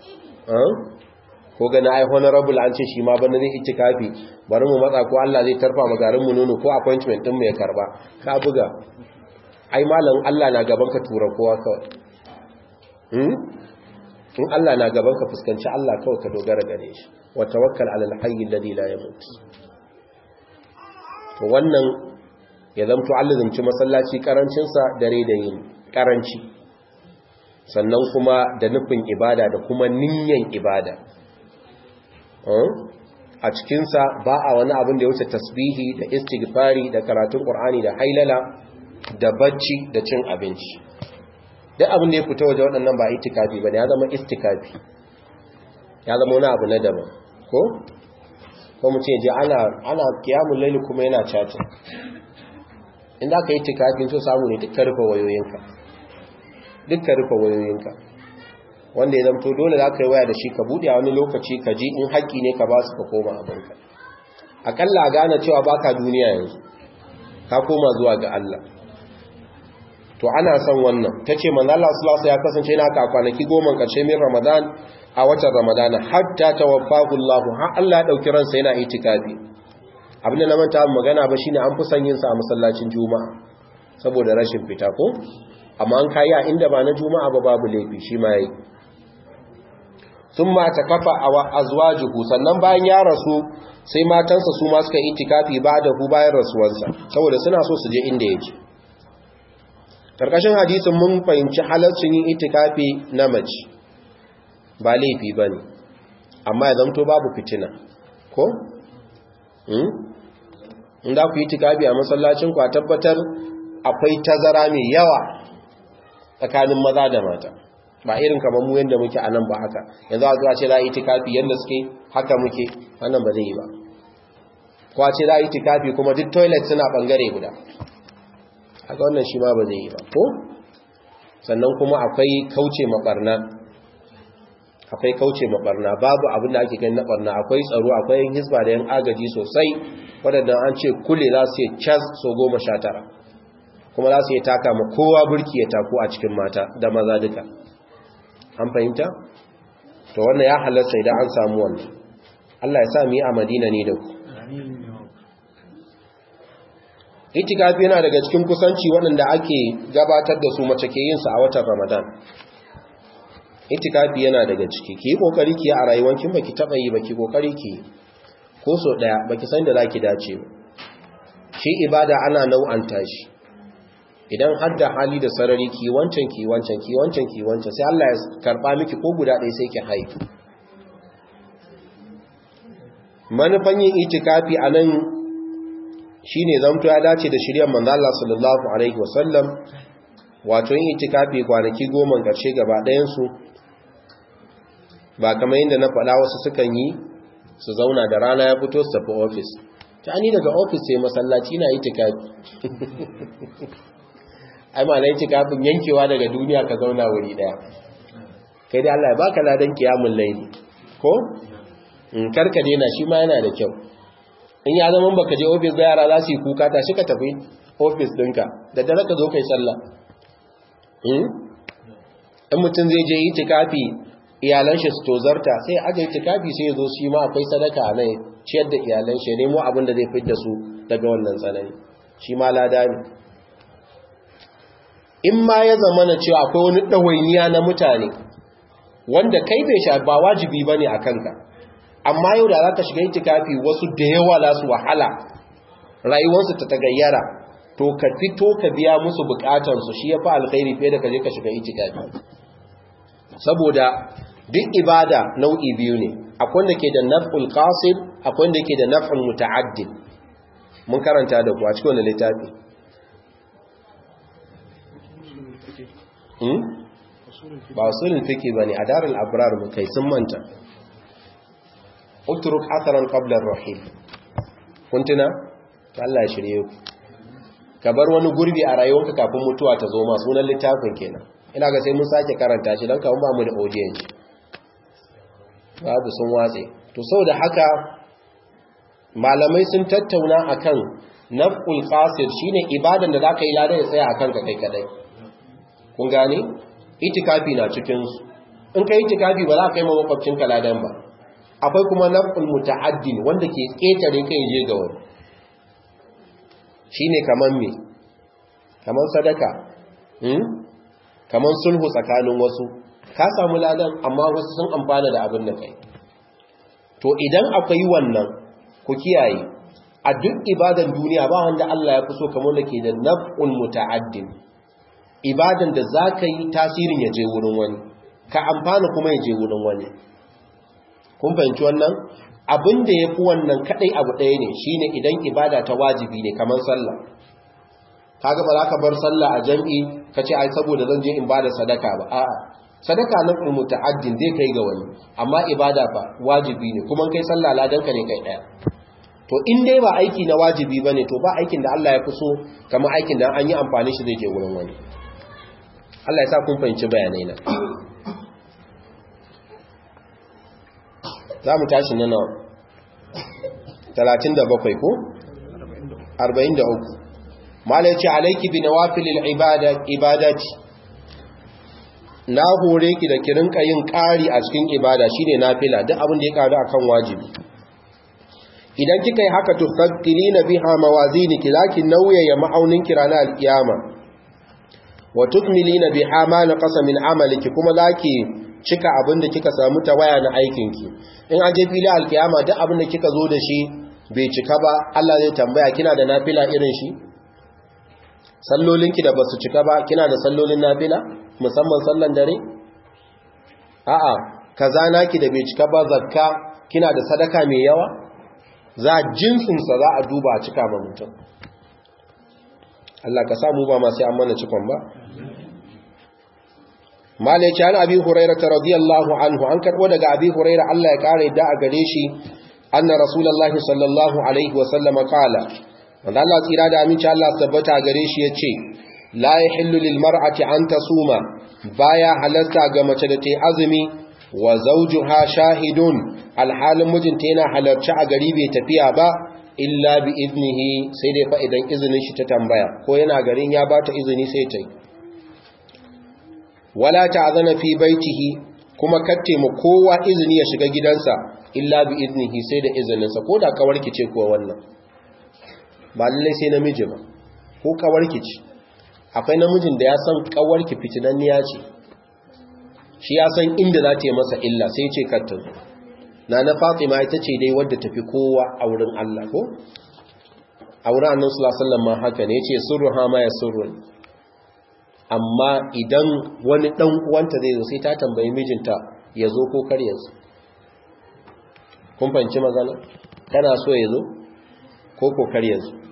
ko gana ai honorable an ce shi ma bana zai itikafi bari mu matsa ko Allah zai tarfa mu garin mu nono ko appointment din mu ya karba ka buga ai malam Allah na gaban ka tura kowa kawai hmm in Allah na gaban ka fuskanci Allah kawai ka dogara gare shi wa tawakkal ala al-hayy alladhi la yamut to wannan ya zamto allazumci masallaci karancinsa dare da yin karanci sannan kuma da nufin ibada da kuma niyyar ibada a cikinsa ba a wani abin da ya wuce tasbihi da istighfari da karatun ƙur'ani da hailala da bacci da cin abinci duk abin da ya fita waje waɗannan ba itikafi ba ne ya zama istikafi ya zama wani abu na daban ko? ko mu ce je ana ana kiyamun laili kuma yana chatting inda aka yi tikafin so samu ne dukkan rufe wayoyinka dukkan rufe wayoyinka wanda ya zamto dole za ka yi waya da shi ka buɗe a wani lokaci ka ji in haƙƙi ne ka ba su ka koma abinka aƙalla a gane cewa ba ka duniya yanzu ka koma zuwa ga Allah to ana son wannan ta ce manzala sulasa ya kasance na ka kwanaki goma ƙarshe min ramadan a watan ramadana hatta tawaffahu Allah har Allah ya ɗauki ransa yana itikafi abin da na manta magana ba shine an fi son yin sa a masallacin juma'a saboda rashin fita ko amma an kayi a inda ba na juma'a ba babu laifi shi ma yayi thumma takafa awa azwajuhu sannan bayan ya rasu sai matansa su ma suka itikafi ba da hu bayan rasuwarsa saboda suna so su je inda yake karkashin hadisin mun fahimci halaccin yin itikafi na mace ba laifi bane amma ya zanto babu fitina ko in za ku yi tikafi a masallacin ku a tabbatar akwai tazara mai yawa tsakanin maza da mata ba irin kamar mu yadda muke a nan ba haka yanzu a zuwa ce za a yi tikafi yadda suke haka muke wannan ba zai yi ba kuwa ce za a yi tikafi kuma duk toilet suna bangare guda haka wannan shi ma ba zai yi ba ko sannan kuma akwai kauce maɓarna akwai kauce mabarna babu abin da ake gani na barna akwai tsaro akwai yin hisba da yan agaji sosai waɗanda an ce kule za su yi cas so goma sha tara kuma za su yi taka ma kowa burki ya taku a cikin mata da maza duka an fahimta to wannan ya halarta idan an samu wannan Allah ya sa mu yi a madina ne da ku itikafi yana daga cikin kusanci waɗanda ake gabatar da su mace ke yin sa a watan ramadan itikafi yana daga ciki ki yi kokari ki a rayuwancin baki taba yi baki kokari ki ko so daya baki san da zaki dace ba shi ibada ana nau'anta shi idan har da hali da sarari ki wancan ki wancan ki wancan ki wancan sai Allah ya karba miki ko guda ɗaya sai ki haihu manufan yin itikafi anan shine zamto ya dace da shiryan manzo Allah sallallahu alaihi wasallam wato yin itikafi kwanaki goma ƙarshe gaba ɗayan su ba kamar yadda na faɗa wasu sukan yi su zauna da rana ya fito su tafi ofis ta ni daga ofis sai masallaci na itikafi ai ma na itikafin yankewa daga duniya ka zauna wuri daya kai dai Allah ya baka ladan kiyamul laili ko in karka daina shi ma yana da kyau in ya zama baka je ofis da yara za su yi kuka ta shi ka tafi ofis ɗinka da dare ka zo kai sallah in mutum zai je itikafi iyalan shi su tozarta sai aka yi tikafi sai ya zo shi ma akwai sadaka a nan ciyar da iyalan shi nemo abin da zai fi da su daga wannan tsanani shi ma lada ne in ma ya zama na cewa akwai wani ɗawainiya na mutane wanda kai bai sha ba wajibi ba ne a kanka amma yau da za ka shiga itikafi wasu da yawa za su wahala rayuwarsu ta tagayyara to ka fito ka biya musu bukatansu shi ya fi alkhairi fiye da ka je ka shiga itikafi saboda duk ibada nau'i biyu ne akwai wanda ke da naf'ul qasid akwai wanda ke da naf'ul muta'addid mun karanta da ku a cikin wannan littafi hmm ba usulul fiqh bane a darul abrar mu kai sun manta utruk atharan qabla ar-rahil kuntuna Allah ya shirye ku ka bar wani gurbi a rayuwarka kafin mutuwa ta zo ma sunan littafin kenan ina ga sai mun sake karanta shi don kawo ba mu da audience babu sun watse to saboda haka malamai sun tattauna akan naf'ul qasir shine ibadan da zaka yi ladan ya tsaya akan ka kai kadai kun gane itikafi na cikin su in kai itikafi ba za ka yi ma makwabcin ka ladan ba akwai kuma naf'ul muta'addin wanda ke ketare kai je ga wani shine kaman me kaman sadaka hmm? kaman sulhu tsakanin wasu ka samu ladan amma wasu sun amfana da abin da kai to idan akwai wannan ku kiyaye a duk ibadan duniya ba wanda Allah ya fi so kamar da ke da naf'ul muta'addin ibadan da za ka yi tasirin ya je wurin wani ka amfana kuma ya je wurin wani kun fahimci wannan abin da ya fi wannan kadai abu ɗaya ne shine idan ibada ta wajibi ne kamar sallah kaga ba za ka bar sallah a jam'i ka ce ai saboda zan je in bada sadaka ba a'a sadaka na muta'addin zai kai ga wani amma ibada fa wajibi ne kuma kai sallah ladanka ne kai daya to in dai ba aiki na wajibi bane to ba aikin da Allah ya fi so kamar aikin da an yi amfani shi zai je wurin wani Allah ya sa kun fahimci bayanai na za mu tashi na nawa 37 ko 43 mala ya ce alaiki bi nawafilil ibadati na hore ki da ki rinka yin ƙari a cikin ibada shine nafila duk abin da ya ƙaru akan wajibi idan kika yi haka tufakkirina biha mawaziniki zaki nauyaya ma'aunin ki ranar alkiyama wa tukmilina biha ma naqasa min amaliki kuma zaki cika abin da kika samu tawaya na aikin ki in an je fili alkiyama duk abin da kika zo da shi bai cika ba Allah zai tambaya kina da nafila irin shi sallolinki da basu cika ba kina da sallolin nafila musamman sallan dare a'a kaza naki da bai cika ba zakka kina da sadaka mai yawa za jinsinsa za a duba a cika ma mutum Allah ka samu ba masu an mana cikon ba malaici an abi huraira ta radiyallahu anhu an karbo daga abi huraira Allah ya kare da a gare shi anna rasulullahi sallallahu alaihi wa sallama qala wanda Allah tsira da aminci Allah tabbata gare shi yace la yahillu lil mar'ati an tasuma baya halarta ga mace da ta azumi wa zawjuha shahidun alhalin mijinta yana halarci a gari bai tafiya ba illa bi iznihi sai dai fa idan izinin shi ta tambaya ko yana garin ya bata izini sai ta yi wala ta'zana fi baitihi kuma katte mu kowa izini ya shiga gidansa illa bi iznihi sai da izininsa ko da kawarki ce kuwa wannan ba lallai sai namiji ba ko kawarki ce akwai namijin da ya san kawarki fitinanniya ce shi ya san inda za ta yi masa illa sai ce katta na na fatima ita ce dai wadda tafi kowa a wurin Allah ko a wurin annan sulasallan ma haka ne ce surru ha ma ya surru amma idan wani dan uwanta zai zo sai ta tambayi mijinta ya zo ko kar ya zo kun fahimci magana kana so ya zo ko ko kar ya zo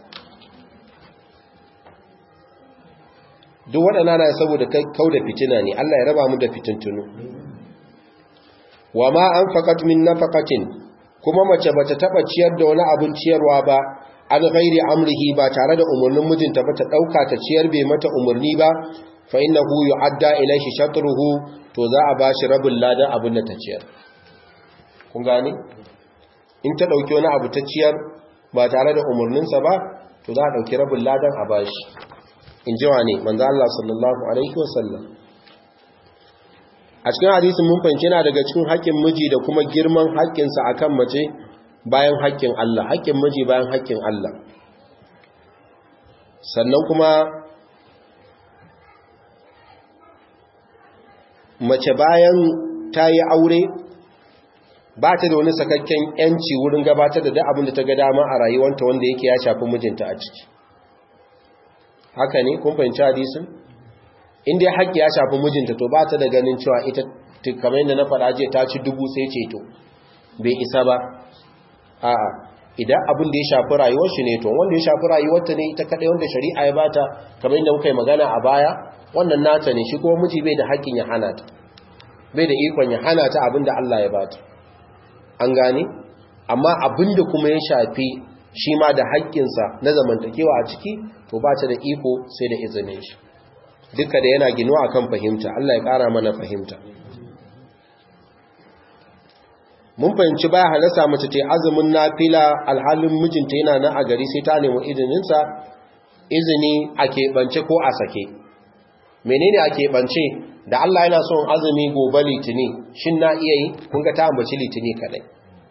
duk waɗanda na saboda kau da fitina ne Allah ya raba mu da fitintunu wa ma an faƙat min nafaqatin kuma mace bata taba ciyar da wani abin ciyarwa ba an ghairi amrihi ba tare da umarnin mijinta ba ta dauka ta ciyar bai mata umarni ba fa innahu yu'adda ilayhi shatruhu to za a bashi rabin ladan abin da ta ciyar kun gane in ta dauki wani abu ta ciyar ba tare da umarninsa ba to za a dauki rabin ladan a bashi in ji wa ne manzo Allah sallallahu alaihi wasallam a cikin hadisin mun fahimci yana daga cikin haƙƙin miji da kuma girman haƙƙinsa akan mace bayan haƙƙin Allah haƙƙin miji bayan haƙƙin Allah sannan kuma mace bayan ta yi aure ba ta da wani sakakken yanci wurin gabatar da duk abin da ta ga dama a rayuwanta wanda yake ya shafi mijinta a ciki haka ne kun fahimci hadisin inda ya haƙƙi ya shafi mijinta to ba ta da ganin cewa ita kamar yadda na faɗa je ta ci dubu sai ceto bai isa ba a'a idan abin da ya shafi rayuwar shi ne to wanda ya shafi rayuwarta ne ita kaɗai wanda shari'a ya bata kamar yadda muka yi magana a baya wannan nata ne shi kuma miji bai da haƙƙin ya hana ta bai da ikon ya hana ta abin da Allah ya bata an gane amma abin da kuma ya shafi shi ma da haƙƙinsa na zamantakewa a ciki to ba ta da iko sai da izinin shi duka da yana ginuwa akan fahimta Allah ya ƙara mana fahimta mun fahimci baya halasa mace ta azumin nafila alhalin mijinta yana nan a gari sai ta nemi izininsa izini a keɓance ko a sake menene a keɓance da Allah yana son azumi gobe litini shin na iya yi kun ga ta ambaci litini kadai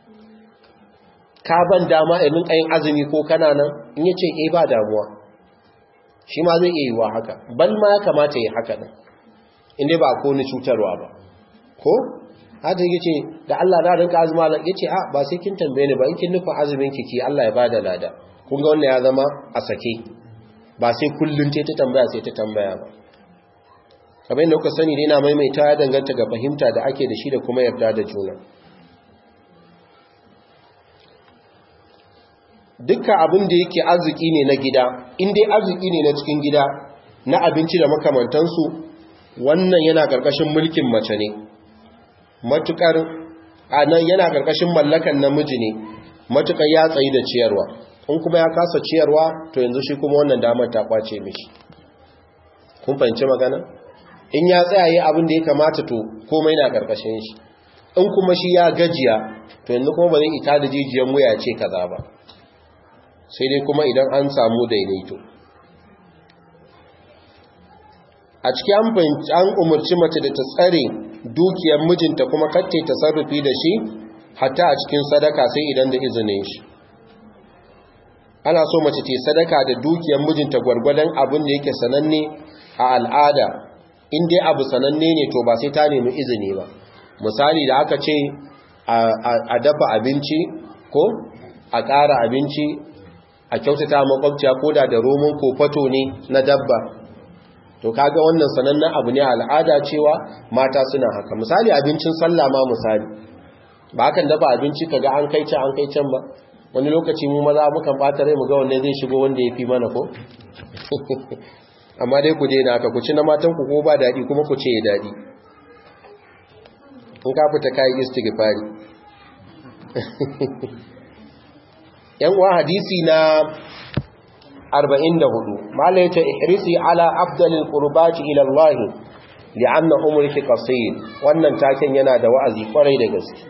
ka ban dama irin kayin azumi ko kana nan in yace eh ba damuwa shi ma zai iya yi wa haka ban ma ya kamata yi haka din inda ba ko ni cutarwa ba ko haka yace da Allah na rinka azuma ya yace a ba sai kin tambaye ni ba in kin nufin azumin ki ki Allah ya bada lada kun ga wannan ya zama a sake ba sai kullun ce ta tambaya sai ta tambaya ba kamar yadda kuka sani yana maimaita ya danganta ga fahimta da ake da shi da kuma yarda da juna dukkan abin da yake arziki ne na gida in dai arziki ne na cikin gida na abinci da makamantansu wannan yana ƙarƙashin mulkin mace ne matukar anan yana ƙarƙashin mallakan namiji ne matukar ya tsayi da ciyarwa in kuma ya kasa ciyarwa to yanzu shi kuma wannan damar ta kwace mishi kun fahimci magana in ya tsayaye abin da ya kamata to komai na ƙarƙashin shi in kuma shi ya gajiya to yanzu kuma ba zai ita da jijiyan wuya ce kaza ba sai dai kuma idan an samu daidaito a cikin an umarci mace da ta tsare dukiyar mijinta kuma kacce ta sarrufi da shi hatta a cikin sadaka sai idan da izinin shi ana so mace ce sadaka da dukiyar mijinta gwargwadon abin da yake sananne a al'ada in dai abu sananne ne to ba sai ta nemi izini ba misali da aka ce a dafa abinci ko a ƙara abinci a kyautata makwabciya ko da da roman kofato ne na dabba to kaga wannan sanannen abu ne al'ada cewa mata suna haka misali abincin sallah ma misali ba hakan dafa abinci kaga an kai can an kai can ba wani lokaci mu maza mukan bata rai mu ga wanne zai shigo wanda ya fi mana ko amma dai ku daina haka ku ci na matan ku ko ba daɗi kuma ku ce ya daɗi in ka fita kayi istighfari yan uwa hadisi na 44 mala yace ihrisi ala afdalil qurbati ila Allah li'anna umruki qasir wannan taken yana da wa'azi kwarai da gaske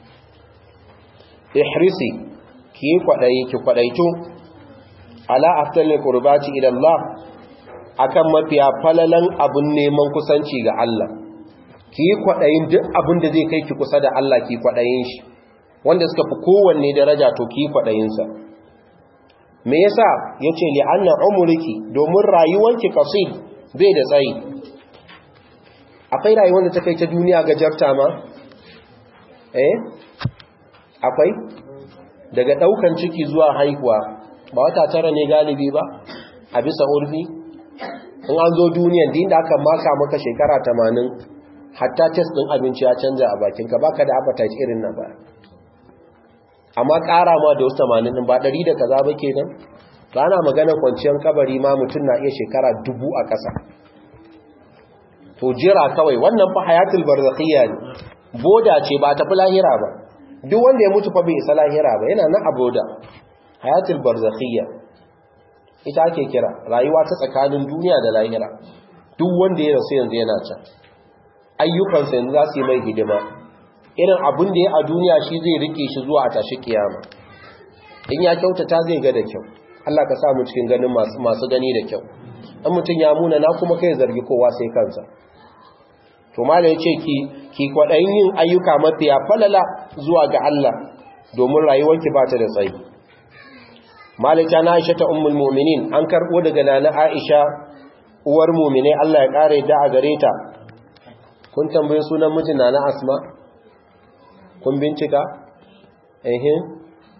ihrisi ki kwadayi ki kwadaito ala afdalil qurbati ila Allah akan mafiya falalan abun neman kusanci ga Allah ki kwadayin duk abin da zai kai ki kusa da Allah ki kwadayin shi wanda suka fi kowanne daraja to ki kwaɗayinsa me yasa ya ce li'anna umuriki domin rayuwanki qasid bai da tsayi akwai rayuwar da ta kai ta duniya gajarta ma eh akwai daga ɗaukan ciki zuwa haihuwa ba wata tara ne galibi ba a bisa urfi in an zo duniyan din da aka maka maka shekara 80 hatta test ɗin abinci ya canja a bakinka baka da appetite irin na ba amma ƙara ma da wasu tamanin ɗin ba ɗari da kaza ba ke nan ba na maganar kwanciyar kabari ma mutum na iya shekara dubu a ƙasa to jira kawai wannan fa hayatul barzakhiyya ne boda ce ba tafi lahira ba duk wanda ya mutu fa bai isa lahira ba yana nan a boda hayatul barzakhiyya ita ake kira rayuwa ta tsakanin duniya da lahira duk wanda ya rasu yanzu yana can ayyukansa yanzu za su yi mai hidima irin abin da ya a duniya shi zai rike shi zuwa a tashi kiyama in ya kyautata zai ga da kyau Allah ka samu cikin ganin masu gani da kyau dan mutum ya muna na kuma kai zargi kowa sai kansa to malai yace ki ki kwadayin yin ayyuka mafiya falala zuwa ga Allah domin rayuwarki ba ta da tsayi malai ta na Aisha ta ummul mu'minin an karbo daga nana Aisha uwar mu'mine Allah ya kare da a gare ta kun tambaye sunan mijin nana Asma kun bincika ehin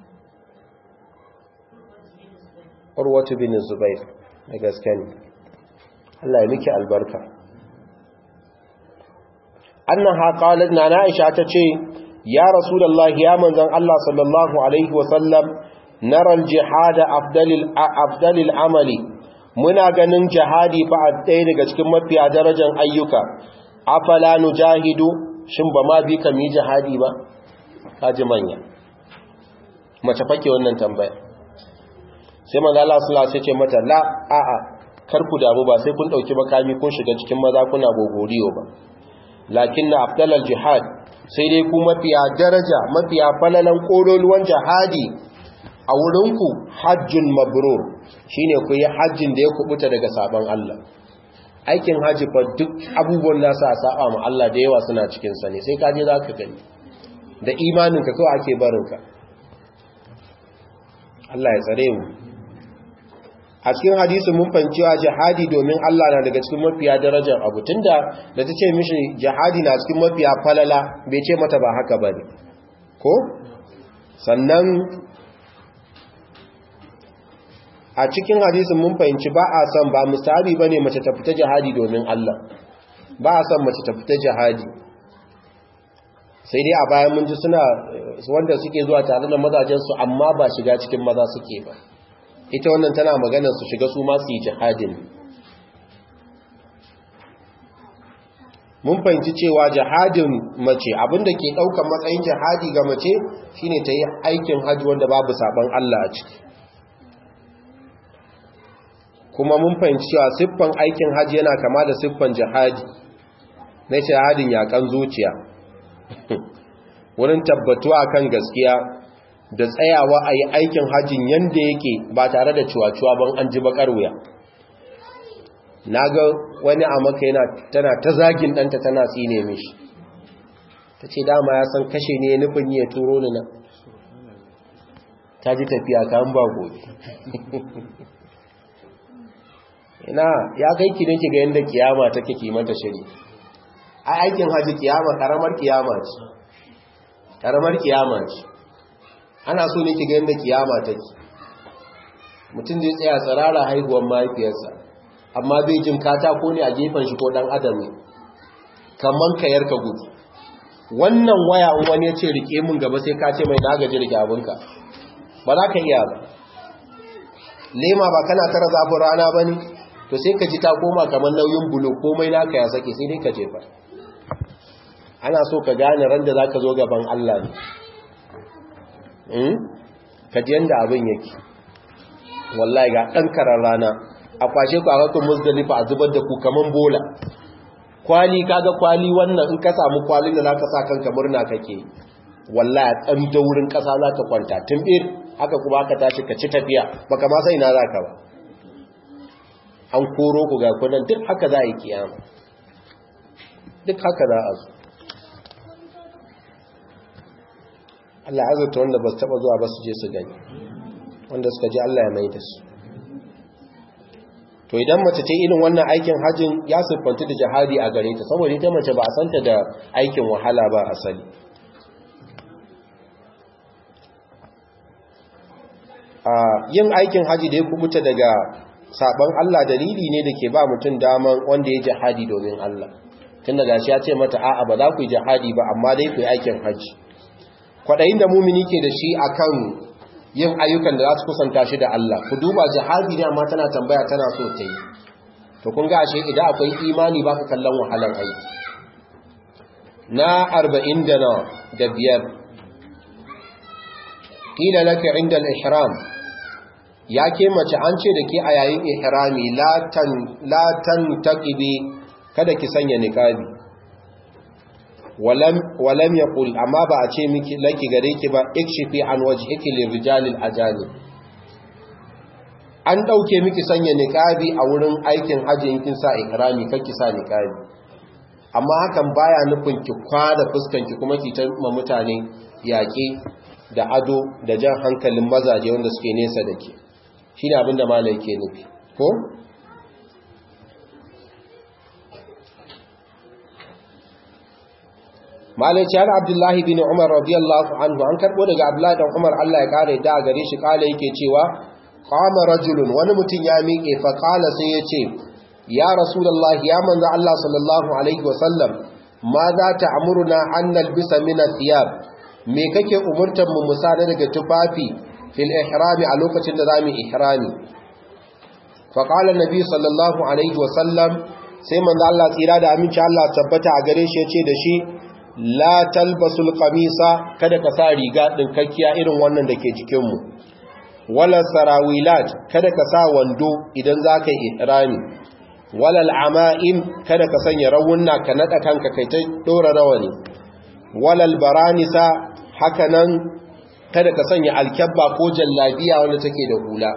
urwatu bin zubair da gaske ne Allah ya miki albarka annaha qalat na aisha tace ya rasulullah ya manzon Allah sallallahu alaihi wasallam nara aljihad afdalil afdalil amali muna ganin jihadi fa ɗaya daga cikin mafiya darajar ayyuka afala nujahidu shin ba ma bi ka mi jihadi ba kaji manya mace fake wannan tambaya sai manzo Allah sallallahu alaihi wasallam ce mata la a'a kar ku damu ba sai kun dauki makami kun shiga cikin maza kuna gogoriyo ba lakinna afdalal jihad sai dai ku mafiya daraja mafiya falalan kololuwan jihadi a wurinku hajjun mabrur shine ku yi hajjin da ya kubuta daga sabon Allah aikin haji fa duk abubuwan nasa a saba ma Allah da yawa suna cikin sa ne sai ka je zaka gani da imaninka kawai ake barinka Allah ya tsare mu a cikin hadisi mun fahimcewa jihadi domin Allah na daga cikin mafiya darajar abu tunda da ta ce mishi jihadi na cikin mafiya falala bai ce mata ba haka bane ko sannan a cikin hadisin mun fahimci ba a san ba mustahabi bane mace ta fita jihadi domin Allah ba a son mace ta fita jihadi sai dai a bayan mun ji suna wanda suke zuwa tare da mazajensu amma ba shiga cikin maza suke ba ita wannan tana maganar su shiga su masu yi jihadin mun fahimci cewa jihadin mace abinda ke daukan matsayin jihadi ga mace shine ta yi aikin hajji wanda babu saban Allah a ciki kuma mun fahimci cewa siffan aikin hajji yana kama da siffan jihadi na jihadin yakan zuciya wurin tabbatuwa kan gaskiya da tsayawa a yi aikin hajjin yadda yake ba tare da cuwa-cuwa ban an ji bakar wuya na ga wani a maka yana tana ta zagin ɗanta tana tsine mishi ta ce dama ya san kashe ne nufin ya turo ni na ta ji tafiya ta ba gobe ina ya kai ki nake ga yadda kiyama take kimanta shiri a aikin haji kiyama karamar kiyama ce karamar kiyama ce ana so ne ki ga yadda kiyama take mutum zai tsaya tsirara haihuwar mahaifiyarsa amma bai jin katako ne a gefen shi ko dan adam ne kaman kayar ka gudu wannan waya in wani ya ce rike mun gaba sai ka ce mai na gaji rike abinka ba za ka iya ba lema ba kana tara zafin rana ba ne to sai ka ji ta koma kamar nauyin bulo komai naka ya sake sai dai ka jefa ana so ka gane ran da za ka zo gaban Allah ne ka ji yadda abin yake wallahi ga ɗan karar rana a kwashe ku a kakon musdalifa a zubar da ku kaman bola kwali kaga kwali wannan in ka samu kwalin da zaka sa kanka murna kake wallahi dan daurin kasa za ta kwanta tumbir haka kuma aka tashi ka ci tafiya baka ma sai na zaka ba an koro ku ga kunan duk haka za a yi kiyama duk haka za a zo Allah ya azurta wanda ba su taba zuwa ba su je su gani wanda suka ji Allah ya mai da su to idan mace ce irin wannan aikin hajjin ya siffanta da jihadi a gare ta saboda ita mace ba a santa da aikin wahala ba asali a yin aikin haji da ya kubuta daga saban Allah dalili ne da ke ba mutum daman wanda ya jihadi domin Allah tun daga shi ya ce mata a'a ba za ku yi jihadi ba amma dai ku yi aikin haji kwaɗayin da mumini ke da shi akan yin ayyukan da za su kusanta shi da Allah ku duba jihadi ne amma tana tambaya tana so ta yi to kun ga ashe idan akwai imani baka kallon wahalar aiki na arba'in da na da biyar ƙila laka inda al-ihram ya ke mace an ce da ke a yayin ihrami latan taqibi kada ki sanya niqabi walam ya ƙul amma ba a ce miki laki gare ki ba ikshifi an waje hiki lirijalil ajani an ɗauke miki sanya niƙabi a wurin aikin hajji kin sa ikrami ki sa niƙabi amma hakan baya nufin ki kwada fuskanki kuma ki ta ma mutane yaƙi da ado da jan hankalin mazaje wanda suke nesa da ke shi ne abinda malai ke nufi ko? malaci har abdullahi bin umar radiyallahu anhu an karbo daga abdullahi dan umar Allah ya kare da gare shi kala yake cewa qama rajulun wani mutum ya miƙe fa kala sai ya ce ya rasulullahi ya manzo Allah sallallahu alaihi wasallam ma za ta amuruna an nalbisa min athiyab me kake umurtar mu musana daga tufafi fil ihrami a lokacin da zamu ihrami fa qala nabi sallallahu alaihi wasallam sai manzo Allah tsira da aminci Allah tabbata a gare shi ya ce da shi la talbasul qamisa kada ka sa riga dinkakkiya irin wannan da ke cikin mu wala sarawilat kada ka sa wando idan zaka yi ihrami wala al'ama'im kada ka sanya rawunna ka nada kanka kai ta dora rawani wala albaranisa hakanan kada ka sanya alkabba ko jallabiya wanda take da hula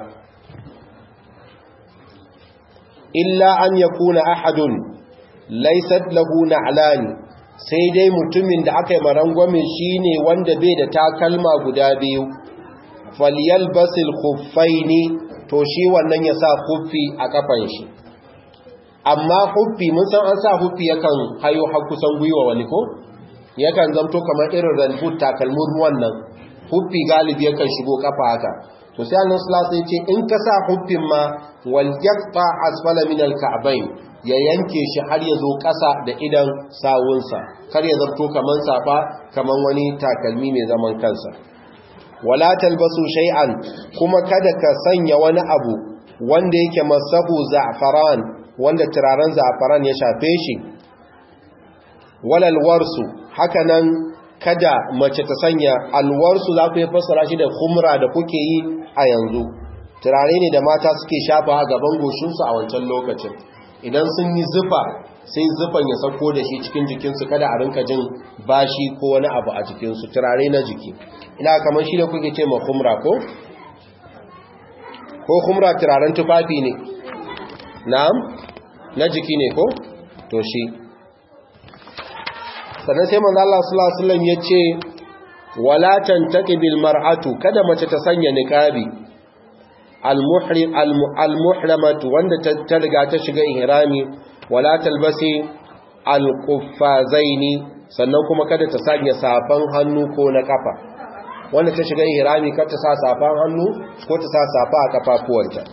illa an yakuna ahadun laysat lahu na'lani sai dai mutumin da aka yi marangwamin shi ne wanda bai da takalma guda biyu faliyal basil kuffai ne to shi wannan ya sa kuffi a kafan shi amma kuffi mun san an sa kuffi yakan hayo har kusan gwiwa wani ko yakan zamto kamar irin ranbut takalmin wannan kuffi galibi yakan shigo kafa haka to sai annabi sallallahu alaihi ce in ka sa huffin ma wal yaqta asfala min al ka'bayn ya yanke shi har ya zo ƙasa da idan sawunsa kar ya zarto kaman safa kaman wani takalmi mai zaman kansa wala talbasu shay'an kuma kada ka sanya wani abu wanda yake masabu za'faran wanda turaren za'faran ya shafe shi walal warsu hakanan kada mace ta sanya alwarsu za ku yi fassara shi da khumra da kuke yi a yanzu turare ne da mata suke shafa a gaban goshinsu a wancan lokacin idan sun yi zufa sai zufan ya sako da shi cikin jikinsu kada a rinka jin bashi ko wani abu a jikinsu turare na jiki ina kamar shi da kuke ce ma khumra ko ko khumra turaren tufafi ne na'am na jiki ne ko to shi sannan sai manzo Allah sallallahu alaihi wasallam yace wala tantaqibil mar'atu kada mace ta sanya niqabi al-muhrim al-muhramatu wanda ta riga ta shiga ihrami wala talbasi al-quffazaini sannan kuma kada ta sanya safan hannu ko na kafa wanda ta shiga ihrami kada ta sa safan hannu ko ta sa safa a kafafuwanta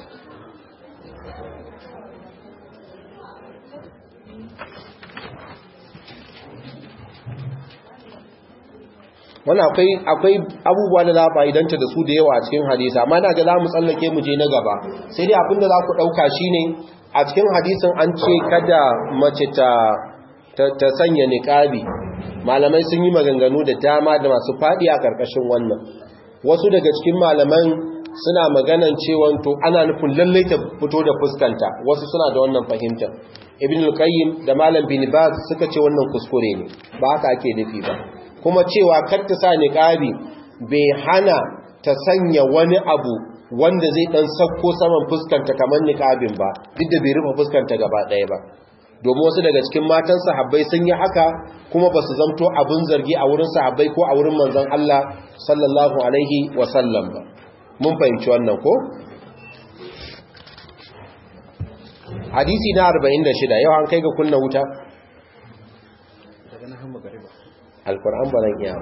wani akwai akwai abubuwa da za a fa'idanta da su da yawa a cikin hadisa amma na ga za mu tsallake mu je na gaba sai dai abinda za ku ɗauka shi ne a cikin hadisin an ce kada mace ta ta sanya niƙabi malamai sun yi maganganu da dama da masu faɗi a ƙarƙashin wannan wasu daga cikin malaman suna maganan cewa to ana nufin lallai ta fito da fuskanta wasu suna da wannan fahimtar ibn al-qayyim da malam bin baz suka ce wannan kuskure ne ba haka ake nufi ba kuma cewa kar ta sa niqabi bai hana ta sanya wani abu wanda zai dan sakko saman fuskanta kamar niqabin ba duk da bai rufe fuskanta gaba ɗaya ba domin wasu daga cikin matan sahabbai sun yi haka kuma ba su zamto abin zargi a wurin sahabbai ko a wurin manzon Allah sallallahu alaihi wa sallam ba mun fahimci wannan ko hadisi na 46 yau an kai ga kunna wuta alkur'an ba zan iya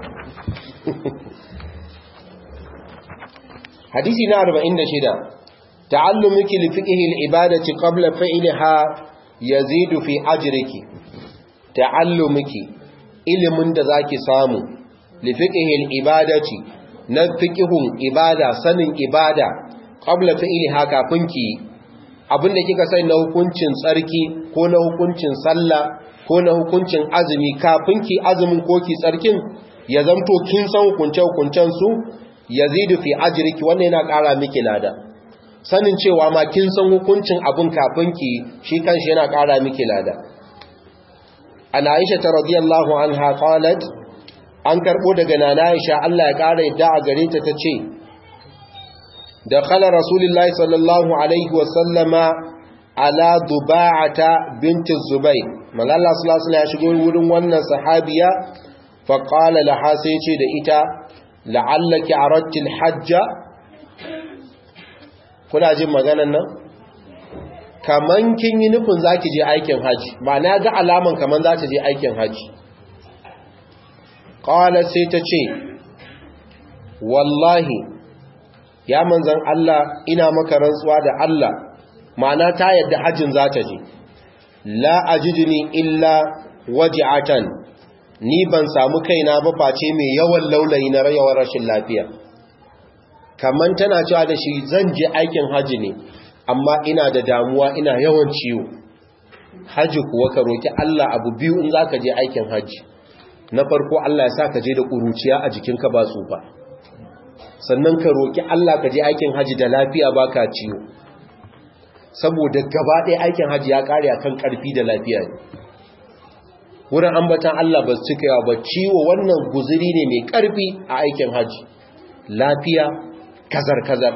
hadisi na 46 ta'allumuki li fiqhi al-ibadati qabla fi'liha yazidu fi ajriki ta'allumuki ilimin da zaki samu li fiqhi al-ibadati na fiqhun ibada sanin ibada qabla fi'liha kafin ki abinda kika sai na hukuncin tsarki ko na hukuncin sallah ko na hukuncin azumi kafin ki azumin ko ki tsarkin ya zamto kin san hukunce-hukuncen su yazidu fi ajriki wannan yana ƙara miki lada sanin cewa ma kin san hukuncin abun kafin ki shi kanshi yana ƙara miki lada ana Aisha ta radiyallahu anha qalat an karbo daga nana Aisha Allah ya ƙara yadda a gare ta tace da khala rasulullahi sallallahu alaihi wa sallama ala duba'ata binti zubayr malalla sallallahu ya shigo wurin wannan sahabiya fa qala laha sai ce da ita la'allaki aradti hajja kuna jin maganan nan kaman kin yi nufin zaki je aikin haji ma'ana ga alaman kaman za ta je aikin haji qala sai ta ce wallahi ya manzan Allah ina maka rantsuwa da Allah ma'ana ta yadda hajjin za ta je la ajidni illa waji'atan ni ban samu kaina ba face mai yawan laulayi na rayuwar rashin lafiya kaman tana cewa da shi zan je aikin haji ne amma ina da damuwa ina yawan ciwo haji kuwa ka roki Allah abu biyu in zaka je aikin haji na farko Allah ya sa ka je da kuruciya a jikinka ba tsufa sannan ka roki Allah ka je aikin haji da lafiya baka ciwo saboda gaba ɗaya aikin haji ya ƙare akan ƙarfi da lafiya ne wurin ambatan Allah ba su cika yawa ba ciwo wannan guziri ne mai ƙarfi a aikin haji lafiya kazar-kazar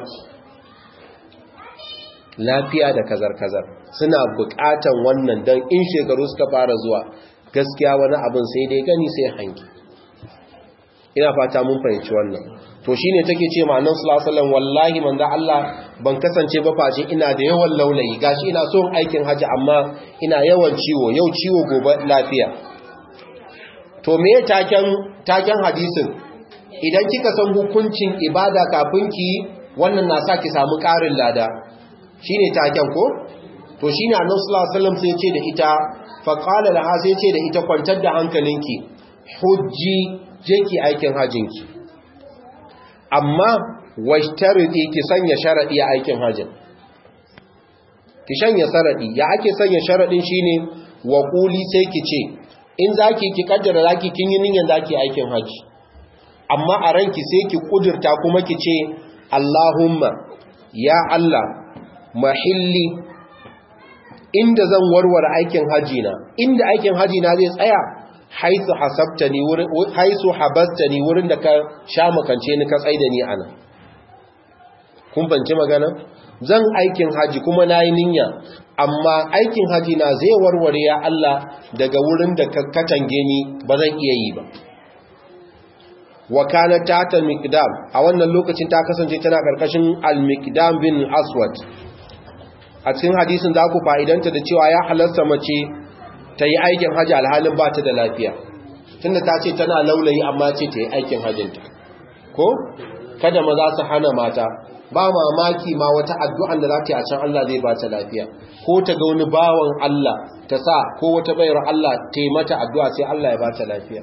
lafiya da kazar-kazar suna buƙatan wannan don in shekaru suka fara zuwa gaskiya wani abin sai dai gani sai hanki ina fata mun fahimci wannan to shine take ce ma annabi sallallahu alaihi wasallam wallahi manzo Allah ban kasance ba face ina da yawan laulayi gashi ina son aikin haji amma ina yawan ciwo yau ciwo gobe lafiya to me taken taken hadisin idan kika san hukuncin ibada kafin ki wannan na sa ki samu ƙarin lada shine taken ko to shine annabi sallallahu alaihi wasallam sai ya ce da ita fa qala laha sai ya ce da ita kwantar da hankalinki hujji je ki aikin hajjinki amma washtaridi ki sanya sharadi a aikin hajjin ki sanya sharadi ya ake sanya sharadin shine wa quli sai ki ce in zaki ki kaddara zaki kin yi niyyar zaki aikin haji amma a ranki sai ki kudurta kuma ki ce Allahumma ya Allah mahilli inda zan warware aikin haji na inda aikin haji na zai tsaya haisu hasabtani wurin haisu habastani wurin da ka sha makance ni ka tsaida ni ana kun banci magana zan aikin haji kuma nayi niyya amma aikin haji na zai warware ya Allah daga wurin da ka katange ni ba zan iya yi ba wa kana tata miqdam a wannan lokacin ta kasance tana karkashin al-miqdam bin aswad a cikin hadisin za ku fa'idanta da cewa ya halarta mace ta yi aikin haji alhalin ba ta da lafiya tunda ta ce tana laulayi amma ce ta yi aikin hajinta ko kada maza su hana mata ba mamaki ma wata addu'an da za ta yi a can Allah zai ba ta lafiya ko ta ga wani bawan Allah ta sa ko wata bayar Allah ta yi mata addu'a sai Allah ya ba ta lafiya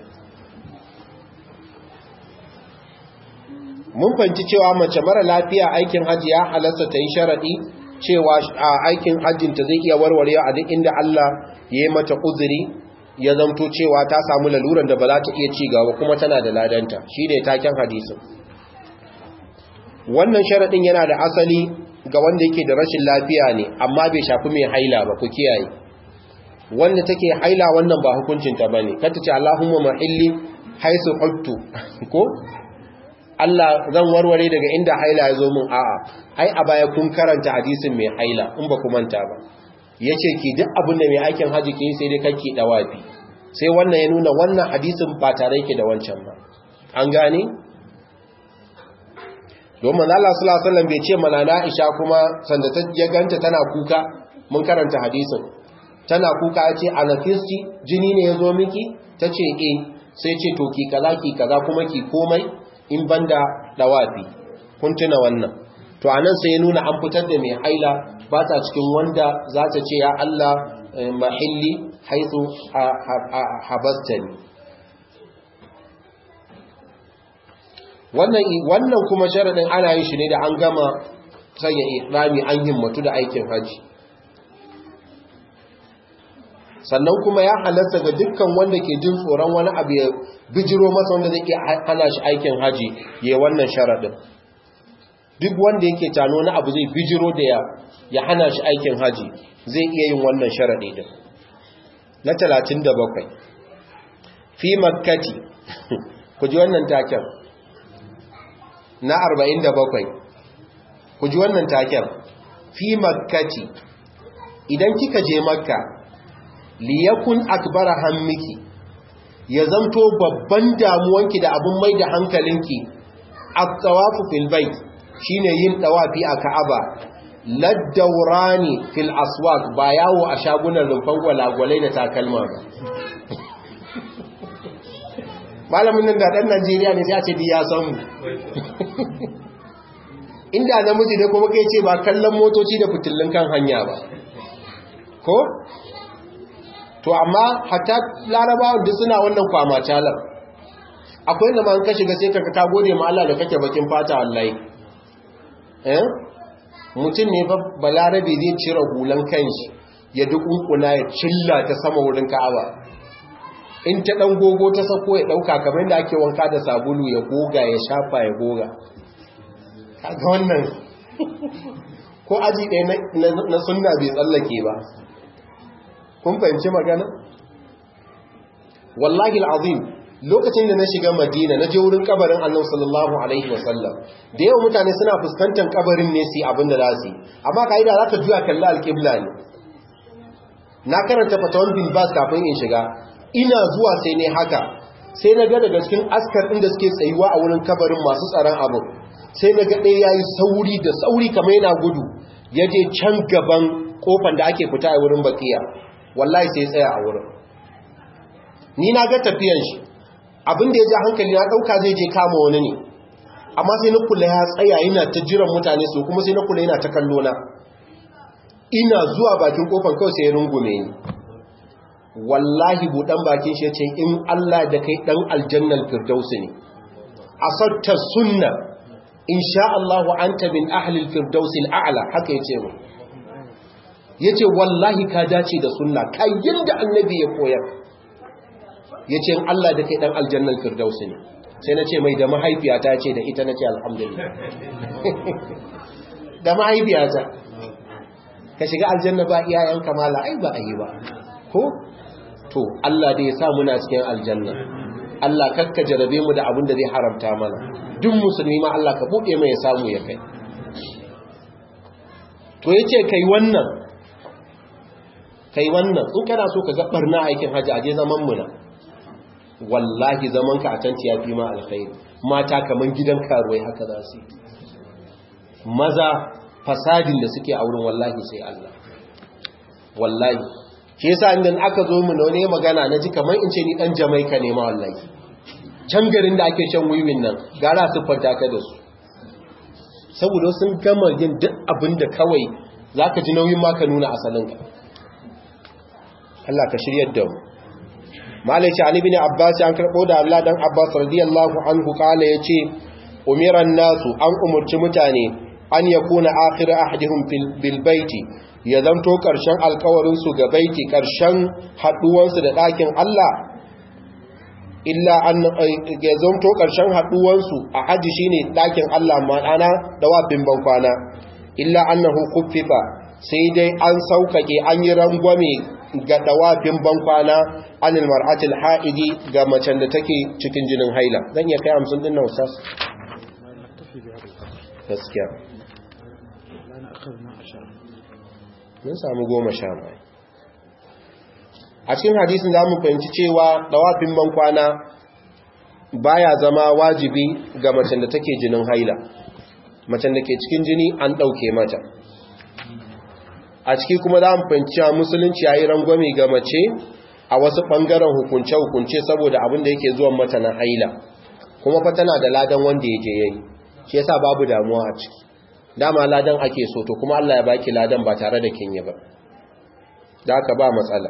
mun fanci cewa mace mara lafiya aikin hajji ya halasta ta yi sharaɗi cewa a aikin hajjinta zai iya warware a duk inda Allah ya yi mata uzuri ya zamto cewa ta samu laluran da ba za ta iya ci gaba kuma tana da ladanta shi ne taken hadisin wannan sharaɗin yana da asali ga wanda yake da rashin lafiya ne amma bai shafi mai haila ba ku kiyaye wanda take haila wannan ba hukuncinta ba ne kata ce Allahumma mahilli haisu huttu ko Allah zan warware daga inda haila ya zo min a'a ai a baya kun karanta hadisin mai haila in ba ku manta ba yace ki duk abin da mai aikin haji ke sai dai kake dawafi sai wannan ya nuna wannan hadisin ba tare yake da wancan ba an gane domin Allah sallallahu alaihi wasallam bai ce mana na Aisha kuma sanda ta ya ganta tana kuka mun karanta hadisin tana kuka yace anafisti jini ne yazo miki tace eh sai ce to ki kaza ki kaza kuma ki komai in banda dawafi kun tuna wannan to anan sai ya nuna an fitar da mai haila ba ta cikin wanda za ta ce ya Allah mahilli haithu habastani wannan wannan kuma sharadin ana yin shi ne da an gama sanya ihrami an himmatu da aikin haji sannan kuma ya halatta ga dukkan wanda ke jin tsoron wani abu ya bijiro masa wanda zai iya hana shi aikin haji ya wannan sharadin duk wanda yake tano na abu zai bijiro da ya ya hana shi aikin haji zai iya yin wannan sharadi din na 37 fi makkati ku ji wannan taken na 47 ku ji wannan taken fi makkati idan kika je makka liyakun akbara hammiki ya zamto babban damuwanki da abin mai da hankalinki at-tawafu fil bait shine yin tawafi a Ka'aba laddaurani fil aswaq ba yawo a shagunan rumfan gwalagwalai da takalma ba malamin nan da dan Najeriya ne sai a ce di ya san mu inda namiji ne kuma kai ce ba kallon motoci da fitillun kan hanya ba ko to amma hatta larabawan duk suna wannan kwama talar akwai da man ka shiga sai ka ka gode ma Allah da kake bakin fata wallahi eh mutum ne fa balarabe zai cire hulan kanshi ya dukunkuna ya cilla ta sama wurin Ka'aba in ta dan gogo ta sako ya dauka kamar yadda ake wanka da sabulu ya goga ya shafa ya goga kaga wannan ko aji ɗaya na sunna bai tsallake ba kun fahimci magana wallahi al'azim lokacin da na shiga madina na je wurin kabarin annabi sallallahu alaihi wasallam da yawan mutane suna fuskantar kabarin ne su abin da za su yi amma ka'ida za ka juya kalli alƙibla ne na karanta fatawan bin bas kafin in shiga ina zuwa sai ne haka sai na ga daga cikin askar inda suke tsayuwa a wurin kabarin masu tsaron abu sai na ga ɗaya ya yi sauri da sauri kamar yana gudu ya je can gaban kofan da ake fita a wurin bakiya wallahi sai tsaya a wurin ni na ga tafiyan shi abin da ya ja hankali na ɗauka zai je kama wani ne amma sai na kula ya tsaya yana ta jiran mutane su kuma sai na kula yana ta kallo na ina zuwa bakin kofar kawai sai ya rungume ni wallahi buɗan bakin shi ya ce in Allah da kai ɗan aljannan firdausi ne a sautar sunna in sha Allahu anta min ahlil firdausi al'ala haka ya ce mu ya ce wallahi ka dace da sunna kayan da annabi ya koyar ya ce in Allah da kai ɗan aljannan firdausi ne sai na ce mai da mahaifiyata ce da ita na ce alhamdulillah da mahaifiyata ka shiga aljanna ba iyayen kamala ai ba a yi ba ko to Allah da ya sa muna cikin aljanna Allah kakka jarabe mu da abin da zai haramta mana duk musulmi ma Allah ka buɗe mai ya samu ya kai to yace kai wannan kai wannan in kana so ka ga barna aikin haji aje zaman mu na wallahi zaman ka a can ya fi ma alkhairi mata kaman gidan karuwai haka za su maza fasadin da suke a wurin wallahi sai Allah wallahi shi yasa inda aka zo mu ne magana na ji kamar in ce ni dan Jamaica ne ma wallahi can garin da ake shan wiwin nan gara su fanta ka da su saboda sun gama yin duk abin da kawai zaka ji nauyin ma ka nuna asalin ka Allah ka shiryar da mu malai ce ani bin abbas an karbo da Allah dan abbas radiyallahu anhu kala yace umiran nasu an umurci mutane an yakuna akhir ahadihum bil baiti ya zanto ƙarshen alkawarinsu ga baiti ƙarshen haɗuwansu da ɗakin Allah illa an ya zanto ƙarshen haɗuwansu a haji shine ɗakin Allah ma'ana da wafin bankwana illa annahu kuffifa sai dai an sauƙaƙe an yi rangwame ga dawafin bankwana anil mar'atil ha'idi ga macen da take cikin jinin haila zan iya kai 50 din nan ustaz gaskiya mun samu goma sha mai a cikin hadisin za mu fahimci cewa dawafin bankwana baya zama wajibi ga macen da take jinin haila macen da ke cikin jini an ɗauke mata a ciki kuma za mu fahimci cewa musulunci ya yi rangwame ga mace a wasu ɓangaren hukunce-hukunce saboda abin da yake zuwan mata na haila kuma fa tana da ladan wanda ya je ya yi shi yasa babu damuwa a ciki dama ladan ake so to kuma Allah ya baki ladan ba tare da kin yi ba da aka ba matsala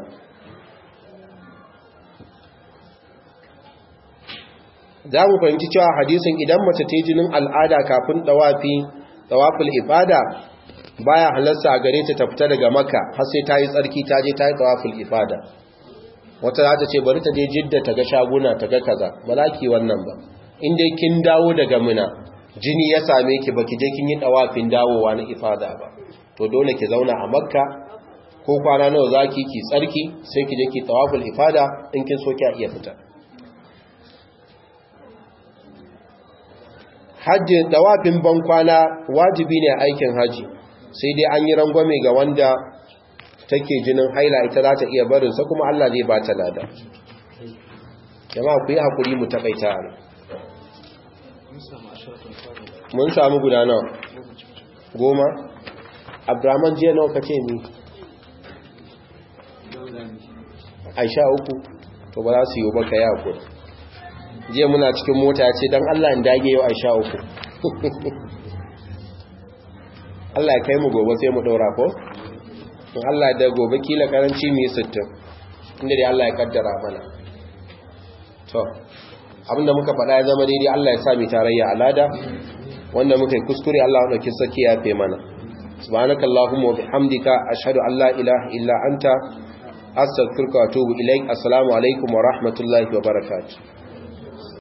za mu fahimci cewa hadisin idan mace ta jinin al'ada kafin dawafi dawaful ibada baya halarsa a gare ta ta fita daga makka har sai ta yi tsarki ta je ta yi dawaful ibada wata za ta ce bari ta je jidda ta ga shaguna ta ga kaza ba za ki wannan ba in dai kin dawo daga muna jini ya same ki baki je kin yi dawafin dawowa na ifada ba to dole ki zauna a makka ko kwana nawa zaki ki tsarki sai ki je ki tawaful ifada in kin so ki iya fita hajji dawafin ban kwana wajibi ne aikin haji sai dai an yi rangwame ga wanda take jinin haila ita za ta iya barin sa kuma Allah zai ba ta lada jama'a ku yi hakuri mu takaita ne mun samu guda nawa goma abdurrahman jiya nawa kace ni aisha uku to ba za su yi baka ya ku jiya muna cikin mota ya ce don allah in dage yau aisha uku allah ya kai mu gobe sai mu ɗaura ko in allah da gobe kila karanci mu yi sittin inda dai allah ya kaddara mana to abinda muka faɗa ya zama daidai Allah ya sami tarayya alada wanda muka yi kuskure Allah ya dauki saki ya fe mana subhanakallahumma wa bihamdika ashhadu an la ilaha illa anta astaghfiruka wa atubu ilaik assalamu alaikum wa rahmatullahi wa barakatuh